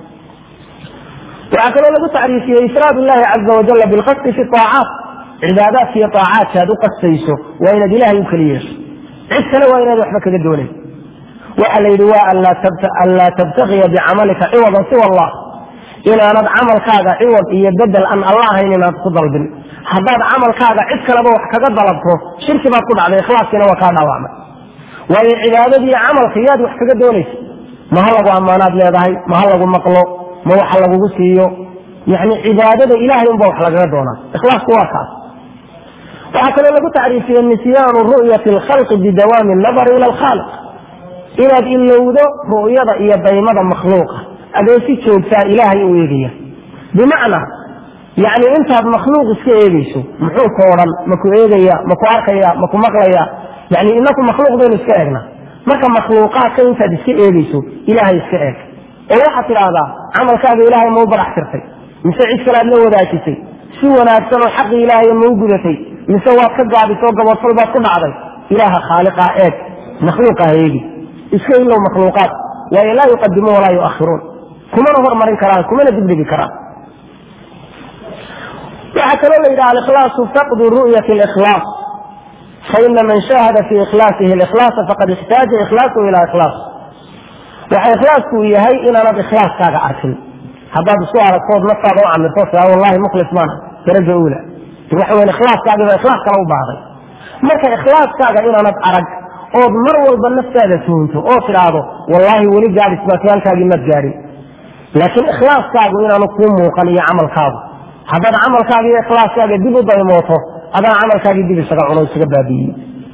waxaa kaloo lagu tacriifiyey ifraad illahi caza wajala bilqasdi fi aacaat cibaadaadka iyo aacaadka aad u qastayso waa inaad ilahay u keli yeesho cid kale waa inaad waxba kaga doonayn waxa la yidhi waa anlaa tabtakiya bicamalika ciwadan siwa allah inaanad camalkaaga ciwad iyo bedel aan alla ahayn inaad ku dalbin haddaad camalkaaga cid kaleba wax kaga dalabto shirki baad ku dhacday ikhlaaskiina waa kaa dhaawacmay waayo cibaadadii camalka yaad wax kaga doonaysa ma ha lagu ammaanaad leedahay ma ha lagu maqlo ma waxa lagugu siiyo yani cibaadada ilahay unba wax lagaga doonaa ikhlaasku waa kaas waxaa kaloo lagu tacriifiyey nisyaanu ru'yati alkhalqi bidawaami annadari ila alkhaaliq inaad ilowdo ru'yada iyo daymada makhluuqa adoo si joogtaa ilaahay u eegaya bimacnaa yani intaad makhluuq iska eegayso muxuu ka odhan maku eegaya maku arkaya maku maqlaya yani inaku makhluuq baynu iska eegna marka makhluuqaadka intaad iska eegayso ilaahay iska eeg oo waxaad tidhaahdaa camalkaaga ilaahay mau barax tirtay mise cid kale aad la wadaajisay si wanaagsan oo xaqi ilaahay mau gudatay mise waad ka gaabisoo gabadfal baad ku dhacday ilaaha khaaliqa eeg makhluuqa ha eegi iska ilow makhluuqaad waayo laa yuqadimuun walaa yuakhiruun kumana hormarin karaan kumana dibdhigi karaan waxaa kaloo la yidhaha alikhlaasu faqdu ru'yati likhlaas faina man shahada fi ikhlaasihi likhlaasa faqad ixtaaja ikhlaasahu ila ikhlaas waxa ikhlaasku uu yahay inaanad ikhlaaskaaga arkin haddaad isku aragtood naftaada u camirto tia wallahi mukhlis maana daraja uula waxa weyan ikhlaaskaagiba ikhlaas kale u baahday marka ikhlaaskaaga inaanad arag ood mar walba naftaada tuunto oo tidhaahdo wallaahi weli gaadhis baatiyaalkaagii maad gaadhin laakiin ikhlaaskaagu inaanu kuu muuqan iyo camalkaagu haddaad camalkaaga iyo ikhlaaskaaga dib u daymooto adana camalkaagii dib isaga cuno isaga baabi'iyey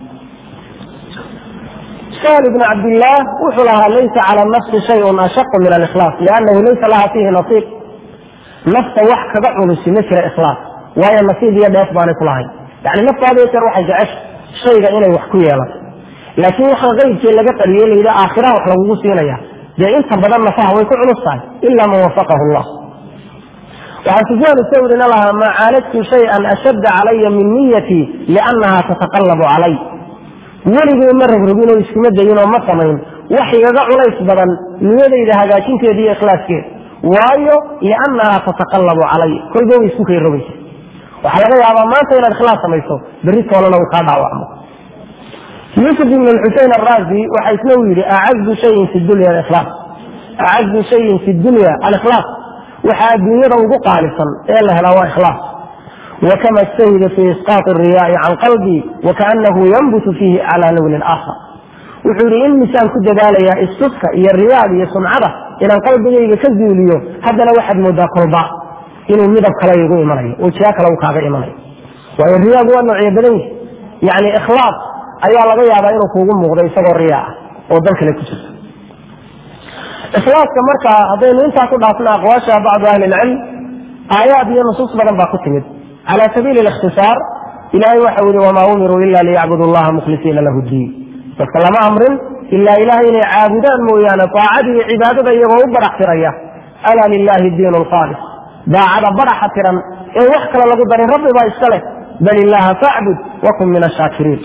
sahl ibn cabdillaah wuxuu lahaa laysa cala nafsi shayun ashaqu min alikhlaas liannahu laysa laha fiihi nasiib nafta wax kaga culusi ma jira ikhlaas waayo nasiib iyo dheef baanay ku lahayn yani naftaada jeer waxay jecesha shayga inay wax ku yeelato laakiin waxaa qaybkii laga qariyey layidhi aakhiraha wax lagugu siinaya dee inta badan nafaha way ku culus tahay ila man wafaqahu llah waxaa sufyaan thawrina lahaa maa caalajtu shayan ashadda calaya min niyatii liannaha tataqallabu calay weligay ma rogrogin oo iskuma dayin oo ma samayn wax igaga culays badan niyadayda hagaajinteeda iyo ikhlaaskeeda waayo liannaha tataqallabu calay kolba way isku kay rogaysa waxaa laga yaabaa maanta inaad ikhlaas samayso berri toolana uu kaa dhaawacmo yuusuf ibn xusein araazi waxa isna uu yidhi acazu shayin fi dunya alikhlaas acazu shayin fi dunya alikhlaas waxaa adduunyada ugu qaalisan ee la helaa waa ikhlaas wakama ijtahida fi isqaati riyaai can qalbii wakaanahu yanbutu fiihi calaa lownin aakhar wuxuu yidhi in misaan ku dadaalayaa istuska iyo riyaad iyo sumcada inaan qalbigayga ka zuuliyo haddana waxaad moodaa kolba inuu midab kale igu imanayo oo jiha kale uu kaaga imanayo waayo riyaagu waa noocyo badan yihi yani ikhlaas ayaa laga yaabaa inuu kuugu muuqdo isagoo riyaa ah oo dan kale ku jirto ikhlaaska marka haddaynu intaa ku dhaafna aqwaasha bacdu ahli ilcilm aayaad iyo nusuus badan baa ku timid cala sabiili likhtisaar ilahay waxa yihi wamaa umiruu ila liyacbudu allaha mukhlisiina lahu diin dadka lama amrin ilaa ilahay inay caabudaan mooyaane daacadii iyo cibaadada iyagoo u barax tiraya alaa lilahi diin lkhaalis daacada baraxa tiran ee wax kale lagu darin rabbi baa iska leh bal illaha facbud wakun min ashaakiriin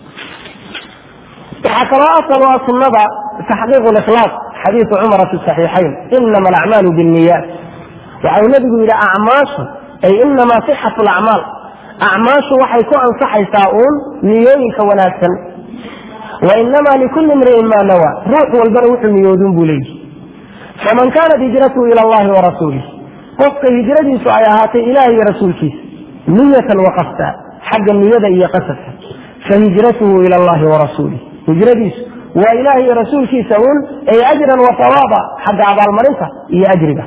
waxaa kaloo asal ah sunada taxqiiq likhlaas xadiisu cumara fi saxiixayn inama alacmaalu binniyaat waxau nabigu yidhi acmaashu ay inamaa sixatu lacmaal acmaashu waxay ku ansaxaysaa uun niyooyinka wanaagsan wa inamaa likulli imri'in maa nawa ruux walbana wuxuu niyoodun buu leeyihi faman kaanat hijratuhu ila allahi wa rasuulih qofka hijradiisu ay ahaatay ilaah iyo rasuulkiisa niyatan wa qasda xagga niyada iyo qasadka fahijratuhu ila allahi wa rasuulih hijradiisu waa ilaah iyo rasuulkiisa uun ay ajran wa sawaaba xagga abaalmarinta iyo ajriga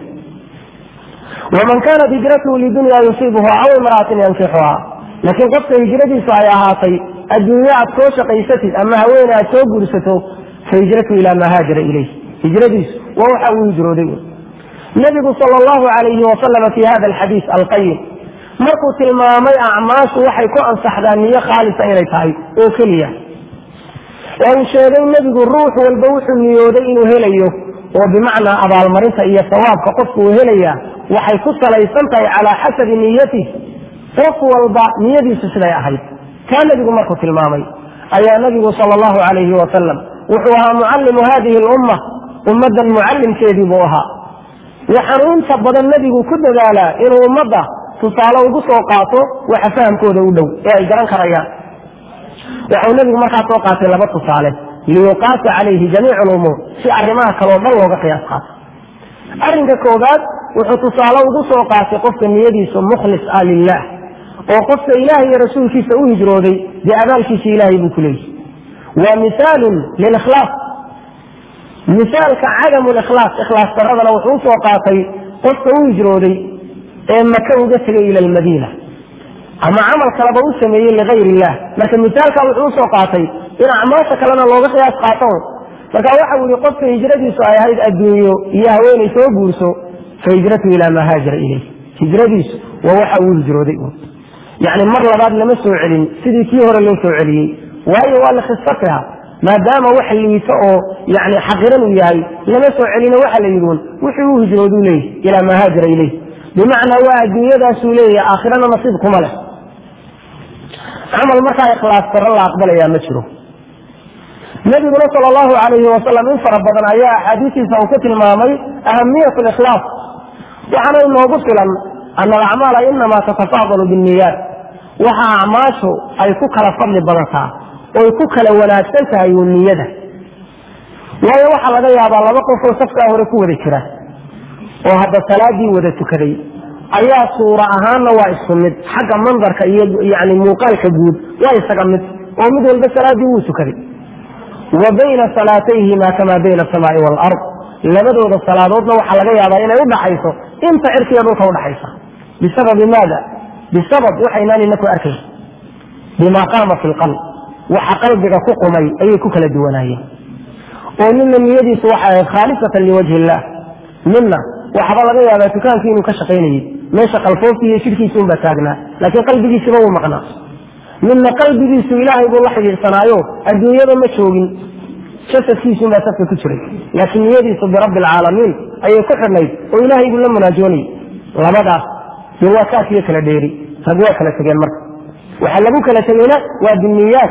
waman kaanat hijratuhu lidunya yusiibuha aw imra'atin yankixuha laakiin qofka hijradiisu ay ahaatay adduunye aad soo shaqaysatid ama haweene aad soo guursato fahijratuhu ilaa maa haajara ilayh hijradiisu waa waxa uu hijrooday nabigu sal llahu alayhi wasalama fi hada alxadiis alqayim markuu tilmaamay acmaashu waxay ku ansaxdaa niyo khaalisa inay tahay oo keliya ee uu sheegay nebigu ruux walba wuxuu niyooday inuu helayo oo bimacnaa abaalmarinta iyo sawaabka qofku uu helayaa waxay ku salaysan tahay calaa xasabi niyatih qof walba niyadiisu siday ahayd kaa nebigu markuu tilmaamay ayaa nabigu sal llahu alayhi wasalam wuxuu ahaa mucallimu hadihi lumma ummaddan mucallimkeedii buu ahaa waxaanu inta badan nebigu ku dadaalaa inuu ummadda tusaale ugu soo qaato waxa fahamkooda u dhow ee ay garan karayaan waxau nebigu markaa soo qaatay laba tusaale liyuqaasa calayhi jamiic lumuur si arrimaha kaleo dhan looga qiyaas qaato arrinka koobaad wuxuu tusaale ugu soo qaatay qofka niyadiisu mukhlis ah lilah oo qofka ilaah iyo rasuulkiisa u hijrooday dee abaalkiisa ilaahay buu ku leeyahy waa misaalun lilikhlaas misaalka cadamu likhlaas ikhlaas daradana wuxuu usoo qaatay qofka u hijrooday ee maka uga tegay ila almadiina ama camal kaleba u sameeyey ligayr illah marka misaalka wuxuu usoo qaatay in acmaasha kalena looga qiyaas qaato marka waxau yihi qofka hijradiisu ay ahayd adduunyo iyo haweenay soo guurso fa hijratu ilaa maa haajara ilayh hijradiisu waa waxa uu hijrooday yani mar labaad lama soo celin sidii kii hore loo soo celiyey waayo waa likhisatiha maadaama wax liito oo yani xaqiran uu yahay lama soo celina waxa la yidhi un wuxuu u hijrooduu leeyahy ilaa maa haajara ilayh bimacnaa waa adduunyadaasuu leeyahay aakhirana nasiib kuma leh camal markaa ikhlaas daro la aqbalayaa ma jiro nabiguna sal allahu alayhi wasalam in fara badan ayaa axaadiistiisa uu ku tilmaamay ahamiyat likhlaas waxaana inoogu filan ana alacmaala inamaa tatafaadalu binniyaat waxa acmaashu ay ku kala fadli badataa oy ku kala wanaagsan tahay uu niyada waayo waxaa laga yaabaa laba qofoo safkaa hore ku wada jira oo hadda salaadii wada tukaday ayaa suura ahaanna waa isku mid xagga mandarka iyo yani muuqaalka guud waa isaga mid oo mid walba salaadii wuu tukaday wa bayna salaatayhima kamaa bayna asamaai waalard labadooda salaadoodna waxaa laga yaabaa inay udhaxayso inta cirkiga dhulka udhaxaysa bisababi maada bisabab waxaynaan inaku arkayn bima qaama fi lqalb waxa qalbiga ku qumay ayay ku kala duwanaayeen oo nina niyadiisu waxay ahayd khaalisatan liwajhi illah mina waxaba laga yaabaa dukaankii inuu ka shaqaynayey meesha qalfoofti iyo jidhkiisa unbaa taagnaa laakiin qalbigiisiba wuu maqnaa midna qalbigiisu ilaahay buu la xidhiidhsanaayo adduunyada ma joogin jasadkiisuunbaa safka ku jiray laakiin niyadiisu birabbi alcaalamiin ayay ku xidhnayd oo ilaahay buu la munaajoonayay labadaas dee waa kaafiyo kala dheeri rag waa kala tegeen marka waxaa lagu kala tegeyna waa biniyaat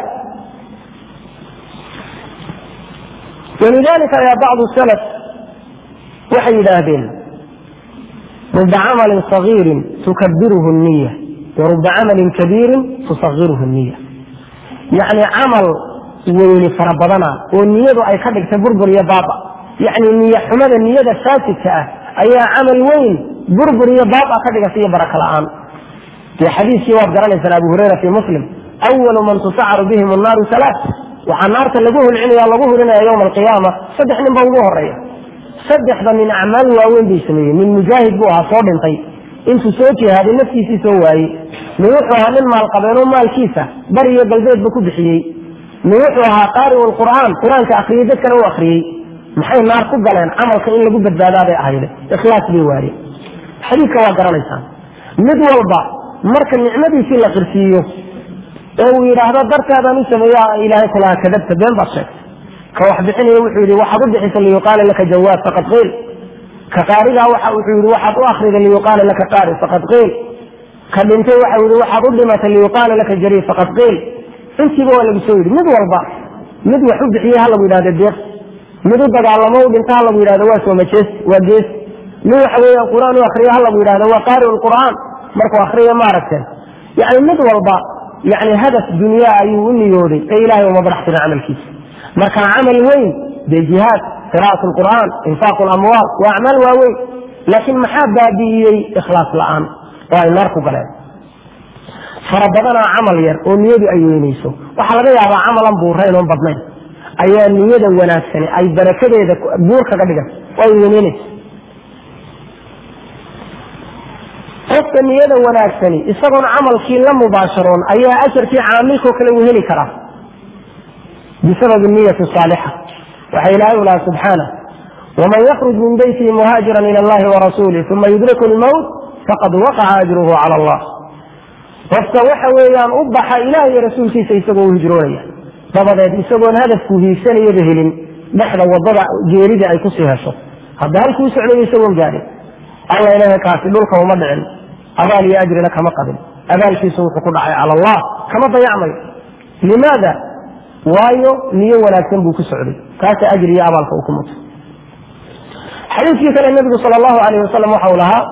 walidalika ayaa bacdu salaf waxay yidhaahdeen ruba camalin sagiirin tukabiruhu niya waruba camalin kabiirin tusagiruhu niya yacni camal weyni fara badana oo niyadu ay ka dhigtay burbur iyo baaba yacni niya xumada niyada faasidka ah ayaa camal weyn burbur iyo baaba ka dhigata iyo baraka la-aan dee xadiiskii waad garanaysaan abu hurayra fi muslim awalu man tusacaru bihim annaaru salaat waxaa naarta lagu hulcinaya lagu hulinaya yowma alqiyaama saddex nin ba ugu horeeya saddexda nin acmaal waaweyn bay sameeyeen nin mujaahid buu ahaa soo dhintay intuu soo jihaaday naftiisii soo waayey nin wuxuu ahaa nin maalqabeenoo maalkiisa bari iyo galbeedba ku bixiyey nin wuxuu ahaa qaari'u lqur'aan qur-aanka akriyey dadkana u akriyey maxay naar ku galeen camalka in lagu badbaadaaday ahayde ikhlaas bay waayeen xadiidka waa garanaysaan mid walba marka nicmadiisii la qirsiiyo ee uu yidhaahdo dartaadaan u sameeya ilaahay kulaha kadabta been baad sheegtay ka wax bixinaya wuxuu yidhi waxaad u bixisa liyuqaala laka jawaab faqad qiil ka qaarigaa waxa wuxuu yidhi waxaad u akrida liyuqaala laka qaari faqad qiil ka dhintay waxa yidhi waxaad u dhimatay liyuqaala laka jariir faqad qiil intiiba waa lagu soo yidhi mid walba mid wax u bixiyey ha lagu yidhahdo deeq mid u dagaalamo u dhinta ha lagu yidhahdo waa soomajees waa gees mid waxa weeye qur-aan u akriyo ha lagu yidhahdo waa qaari lqur'aan markuu akriyo maaragteen yani mid walba yani hadaf dunyaa ayuu u niyooday ee ilahay uma barax tirin camalkiisa marka camal weyn dee jihaad qira'at lqur'aan infaaq lamwaal waa acmaal waaweyn laakiin maxaa baabi'iyey ikhlaas la'aan oo ay naar ku galeen fara badanaa camal yar oo niyadu ay weynayso waxaa laga yaabaa camalan buurayn oon badnayn ayaa niyada wanaagsani ay barakadeeda buur kaga dhigan oo ay weyneynayso qofka niyada wanaagsani isagoon camalkii la mubaasharoon ayaa ajarkii caamilkoo kale uu heli karaa bisababi niyati saalixa waxa ilaahay u laha subxaana waman yakruj min beytihi muhaajiran ila allahi warasuulih uma yudriku lmowt faqad waqaca ajruhu cala allah qofka waxa weeyaan u baxa ilaah iyo rasuulkiisa isagoo u hijroonaya dabadeed isagoon hadafku hiigsanayaba helin dhexda wadada geerida ay kusii hesho hadda halkuu socdayo isagoon gaadhin alla ilahay kaasi dhulka uma dhicin abaal iyo ajrina kama qabin abaalkiisu wuxuu ku dhacay cala allah kama dayacmayo limaada waayo niyo wanaagsan buu ku socday kaasa ajri iyo abaalka uu ku muto xadiiskii kale nebigu sal allahu alayh wasalam waxa uu lahaa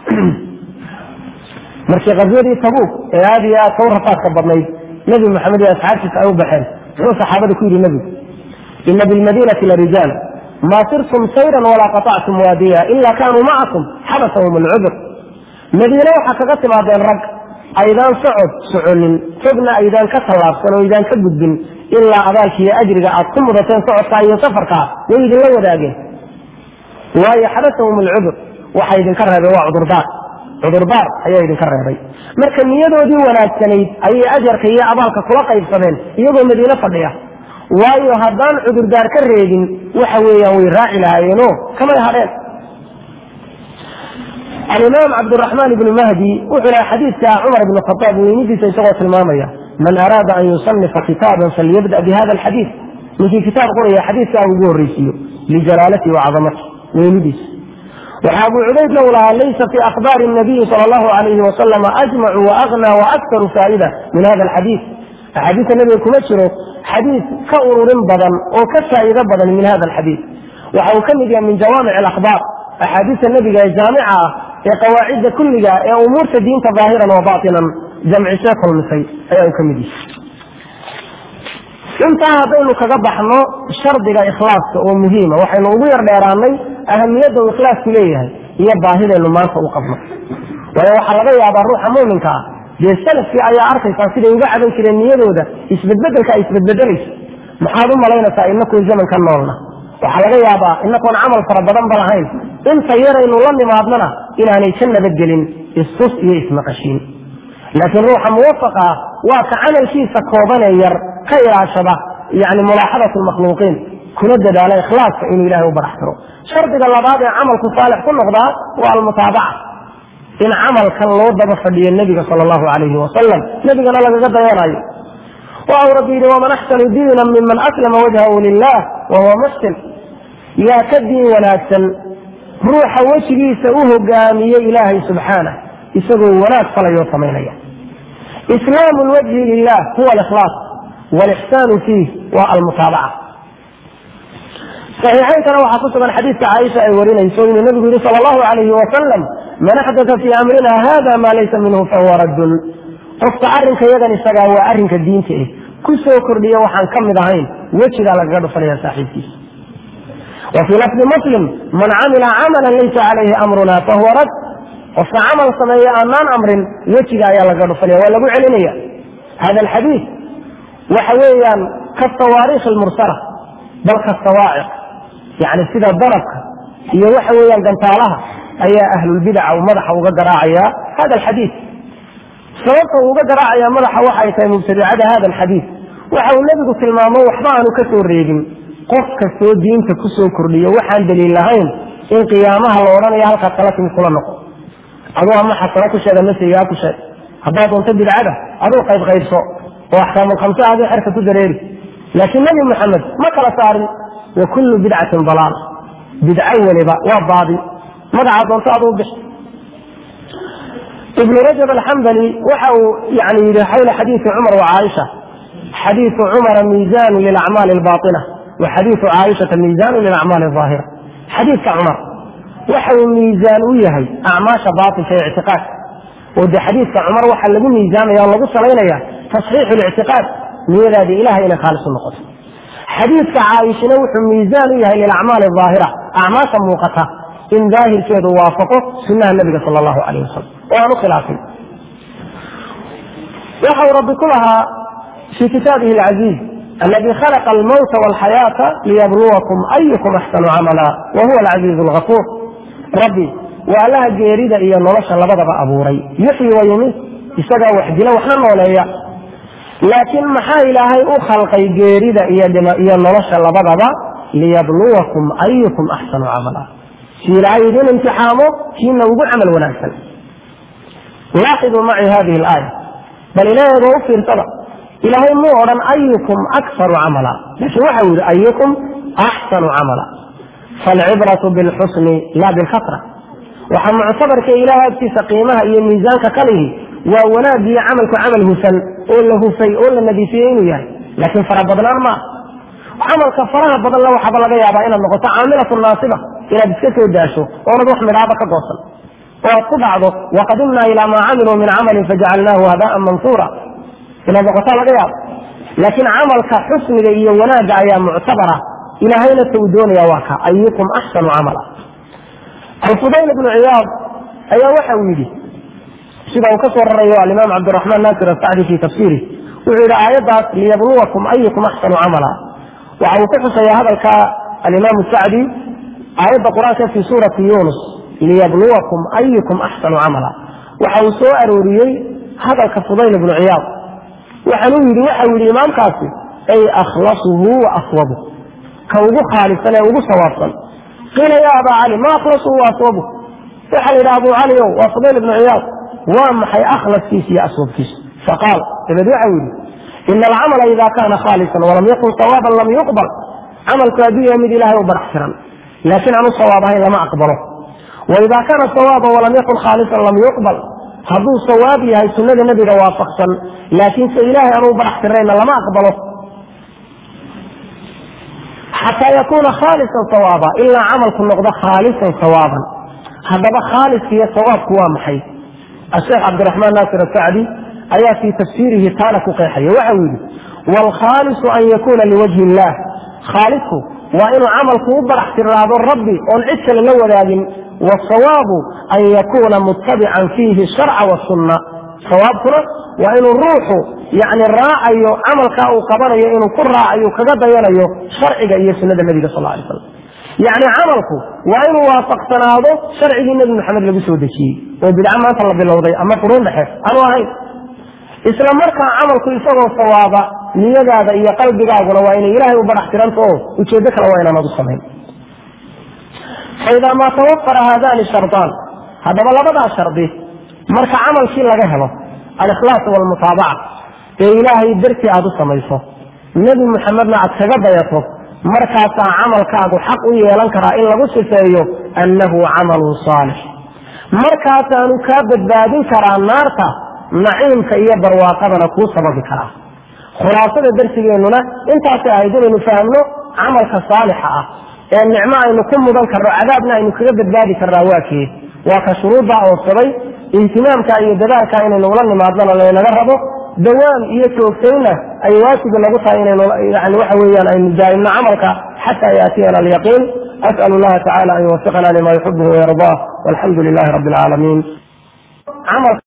markii qaswadii tabuuk ee aad iyo aad ka u rafaadka badnayd nebi maxamed iyo asxaabtiisa ay u baxeen muxuu saxaabada ku yidhi nebigu ina bilmadiinati larijaal ma sirtum sayran walaa qaطactum waadiya ila kanuu macakum xabasahum alcudr madiine waxaa kaga timaadeen rag aydaan socod soconin fogna aydaan ka tallaabsan oo aydaan ka gudbin ilaa abaalkiiyo ajriga aad ku mudateen socodkaa iyo safarkaa way idinla wadaageen waayo xabasahum alcudr waxa idinka reebay waa cudurdaar cudurdaar ayaa idinka reebay marka niyadoodii wanaagsanayd ayay ajarka iyo abaalka kula qaybsadeen iyagoo madiine fadhiya waayo haddaan cudurdaar ka reebin waxa weeyaan way raaci lahaayeenoo kamay hadheen alimaam cabdiraxmaan ibnu mahdi wuxuu laha xadiidka cumar ibn khaaab weynidiisa isagoo tilmaamaya man araada an yusanifa kitaaban falyabda bihada alxadiid ninkii kitaab qoraya xadiidkaa ugu horreysiiyo lijalaalati wacadamati weynidiisa waxa abu cubaydna uu lahaa laysa fi akhbaari nabiyi sal allahu alayhi wasalam ajmacu waagna waaktaru faa'ida min hada alxadiid axaadiista nebiga kuma jiro xadiid ka ururin badan oo ka faa'iido badan min hada alxadiid waxa uu ka mid yahay min jawaamic alakhbaar axaadiista nebiga ee jaamica ah ee qawaacidda kulliga ee umuurta diinta daahiran wa baatinan jamcisee kulmisay ayaa uu ka mid yahay intaa haddaynu kaga baxno shardiga ikhlaaska oo muhiima waxaynu ugu yar dheeraanay ahamiyadda uu ikhlaasku leeyahay iyo baahidaynu maanta u qabno waayo waxaa laga yaabaa ruuxa muuminka ah dee salafkii ayaa arkaysaa siday uga caban jireen niyadooda isbedbedelka ay isbedbedelayso maxaad u malaynaysaa inakuun zaman ka noolna waxaa laga yaabaa inakoon camal fara badan ba lahayn inta yaraynu la nimaadnana inaanay ka nabadgelin istus iyo ismaqashiin laakiin ruuxa muwafaqa ah waa ka camalkiisa koobanee yar ka ilaashada yani mulaaxadat lmakhluuqiin kuna dadaala ikhlaaska inuu ilahay u baraxtiro shardiga labaad ee camalku saalix ku noqdaa waa almutaabaca in camalkan loo daba fadhiyo nebiga sala allahu calayhi wasalam nebigana lagaga dayanayo waau rabbi yidhi waman axsanu diinan miman aslama wajhahu lilah wahuwa muxsin yaa ka diin wanaagsan ruuxa wejigiisa u hogaamiyey ilaahay subxaanah isagoo wanaag falayoo samaynaya islaamu lwajhi lilah huwa alikhlaas walixsaanu fiih waa almutaabaca saxiixaynkana waxaa ku sugan xadiidka caaisha ay warinayso inuu nabigu yihi sala allahu alayhi wasalam man axdata fii amrina hada maa laysa minhu fahuwa raddun qofka arrinka yagan isagaa waa arrinka diinta eh ku soo kordhiya waxaan ka mid ahayn wejigaa lagaga dhufanaya saaxiibkiisa wa fii lafdi muslim man camila camalan laysa calayhi amruna fahuwa rad qofka camal sameeya aanaan amrin wejiga ayaa lagaga dhufanaya waa lagu celinaya hada alxadiid waxa weeyaan kasawaariikh almursala bal kasawaaciq yani sida darabka iyo waxa weeyaan gantaalaha ayaa ahlulbidaca uu madaxa uga garaacaya hada alxadiid sababta uu uga garaacaya madaxa waxay tahay mubtadicada hada alxadiid waxa uu nebigu tilmaamo waxba aanu ka soo reegin qof kastoo diinta ku soo kordhiyo waxaan daliil lahayn in qiyaamaha la odhanayo halkaad kala timid kula noqo aduu ama xasano ku sheeg ama saygaa ku sheeg haddaad doonto bidcada aduu qayb qaybso oo axkaamulkhamse aduu xerka ku dareeri laakiin nebi maxamed ma kala saarin wa kullu bidcatin dalaal bidco weliba waa baadi magaca doonto aduu bix ibnu rajab alxambali waxa uu yani yidhi xawla xadiisi cumar wa caaisha xadiisu cumara miizaanu lilacmaali albaaina wa xadiisu caaishata miizaanu lilacmaali aahira xadiidka cumar waxa uu miizaan u yahay acmaasha baatilka ee ictiqaadka oo de xadiidka cumar waxaa lagu miisaamaya oo lagu salaynaya tasxiixu lictiqaad niyadaadi ilahay inay khaalis u noqoto xadiidka caaishina wuxuu miisaan u yahay lilacmaali aahira acmaasha muuqata in daahirkeedu waafaqo sunaha nabiga sal allahu alayh wasalam oo aan u khilaafin waxa uu rabbi ku lahaa fii kitaabihi alcaziiz aladi khalaqa almawta walxayaata liyabluwakum ayukum axsanu camala wa huwa alcaziizu algafuur rabbi waa allaha geerida iyo nolosha labadaba abuuray yuxyi wa yumiit isagaa wax dila waxna nooleeya laakiin maxaa ilaahay u khalqay geerida iyo nolosha labadaba liyabluwakum ayukum axsanu camala si ilaahay idin imtixaamo kiina ugu camal wanaagsan laaxiduu maci hadihi alaaya bal ilaahayba u fiirsada ilaahay muu odhan ayukum akfaru camala laakiin waxa uu yidhi ayukum axsanu camala falcibratu bilxusni la bilkasra waxaa muctabarka ilahay agtiisa qiimaha iyo miisaanka kalihi waa wanaag iyo camalku camal hufan oo la hufay oo la nadiifiyey inuu yahay laakiin farabadnaan maa camalka faraha badan la waxaaba laga yaabaa inaad noqoto caamilatu naasiba inaad iska soo daasho oonad wax midhaaba ka goosan oo aad ku dhacdo waqadimnaa ilaa maa camiluu min camalin fajacalnaahu habaan mansuura inaad noqotaa laga yaabo laakiin camalka xusniga iyo wanaagga ayaa muctabara ilaahayna ta uu doonaya waa ka ayukum axsanu camala alfudayl ibnu ciyaad ayaa waxa uu yidhi sida uu ka soo rarayo alimaam cabdiraxmaan naasir asacdi fi tafsiirih wuxuu yidhi aayaddaas liyabluwakum ayukum axsanu camala waxa uu ku xusaya hadalka alimaam sacdi aayadda qur-aanka fi suurati yunus liyabluwakum ayukum axsanu camala waxa uu soo arooriyey hadalka fudayl ibnu ciyaad waxaanuu yidhi waxau yidhi imaamkaasi ay akhlasuhu wa aswabu ka ugu khaalisan ee ugu sawaabsan qiila ya abaa cali ma akhlasuhu wa aswabu waxaa la yidhaha abu cali ow waa fudayl ibnu ciyaad waa maxay akhlaskiisa iyo aswabkiisa faqaal dabeed waxau yidhi ina alcamala ida kana khaalisan walam yakun sawaaban lam yuqbal camalku hadduu yahay mid ilahay u barax tiran laakiin aanu sawaab ahayn lama aqbalo waida kaana sawaaban walam yakun khaalisan lam yuqbal hadduu sawaab yahay sunnada nebiga waafaqsan laakiinse ilaahay aanu barax tirnayna lama aqbalo xataa yakuuna khaalisan sawaaba ilaa camalku noqdo khaalisan sawaaban haddaba khaaliska iyo sawaabku waa maxay asheekh cabdiraxmaan naasir asacdi ayaa fii tafsiirihi taana ku qeexaya waxa uu yidhi waalkhaalisu an yakuuna liwajhi illah khaalisku waa inuu camalku u barax tiraado rabbi oon cid kale la wadaagin wasawaabu an yakuuna muttabican fiihi sharca wasunna sawaabkuna waa inuu ruuxu yani raacayo camalkaa uu qabanayo inuu ku raacayo kaga dayanayo sharciga iyo sunnada nebiga sal lay slam yacni camalku waa inuu waafaqsanaado sharcigii nebi maxamed lagu soo dejiyey oo bidca maanta la bilowday ama quruun dhexe aanu ahayn isla markaa camalku isagoo sawaaba niyadaada iyo qalbigaaguna waa inay ilaahay u barax tiranto oo ujeeddo kale waa inaanad u samayn faidaa maa tawafara haadani shardaan haddaba labadaa shardi marka camalkii laga helo alikhlaas walmutaabaca ee ilaahay dartii aad u samayso nebi muxamedna aad kaga dayato markaasaa camalkaagu xaq u yeelan karaa in lagu sifeeyo annahu camalun saalix markaasaanu kaa badbaadin karaa naarta naciimka iyo barwaaqadana kuu sababi karaa khulaasada darsigeennuna intaasay ahayd inaynu fahamno camalka saalixa ah ee nicmo aynu ku mudan karno cadaabna aynu kaga badbaadi karnaa waa kee waa ka shuruuddaa oodsaday ihtimaamka iyo dadaalka inaynu ula nimaadnana laynaga rabo dawaam iyo joogtaynna ay waajibi nagu tahay inaynu yani waxa weeyaan aynu daa'imno camalka xataa yaatiyana alyaqiin as'al allaha tacala an yuwafiqana lima yuxibuhu wayardaa walxamdu lilahi rabbi alcaalamiin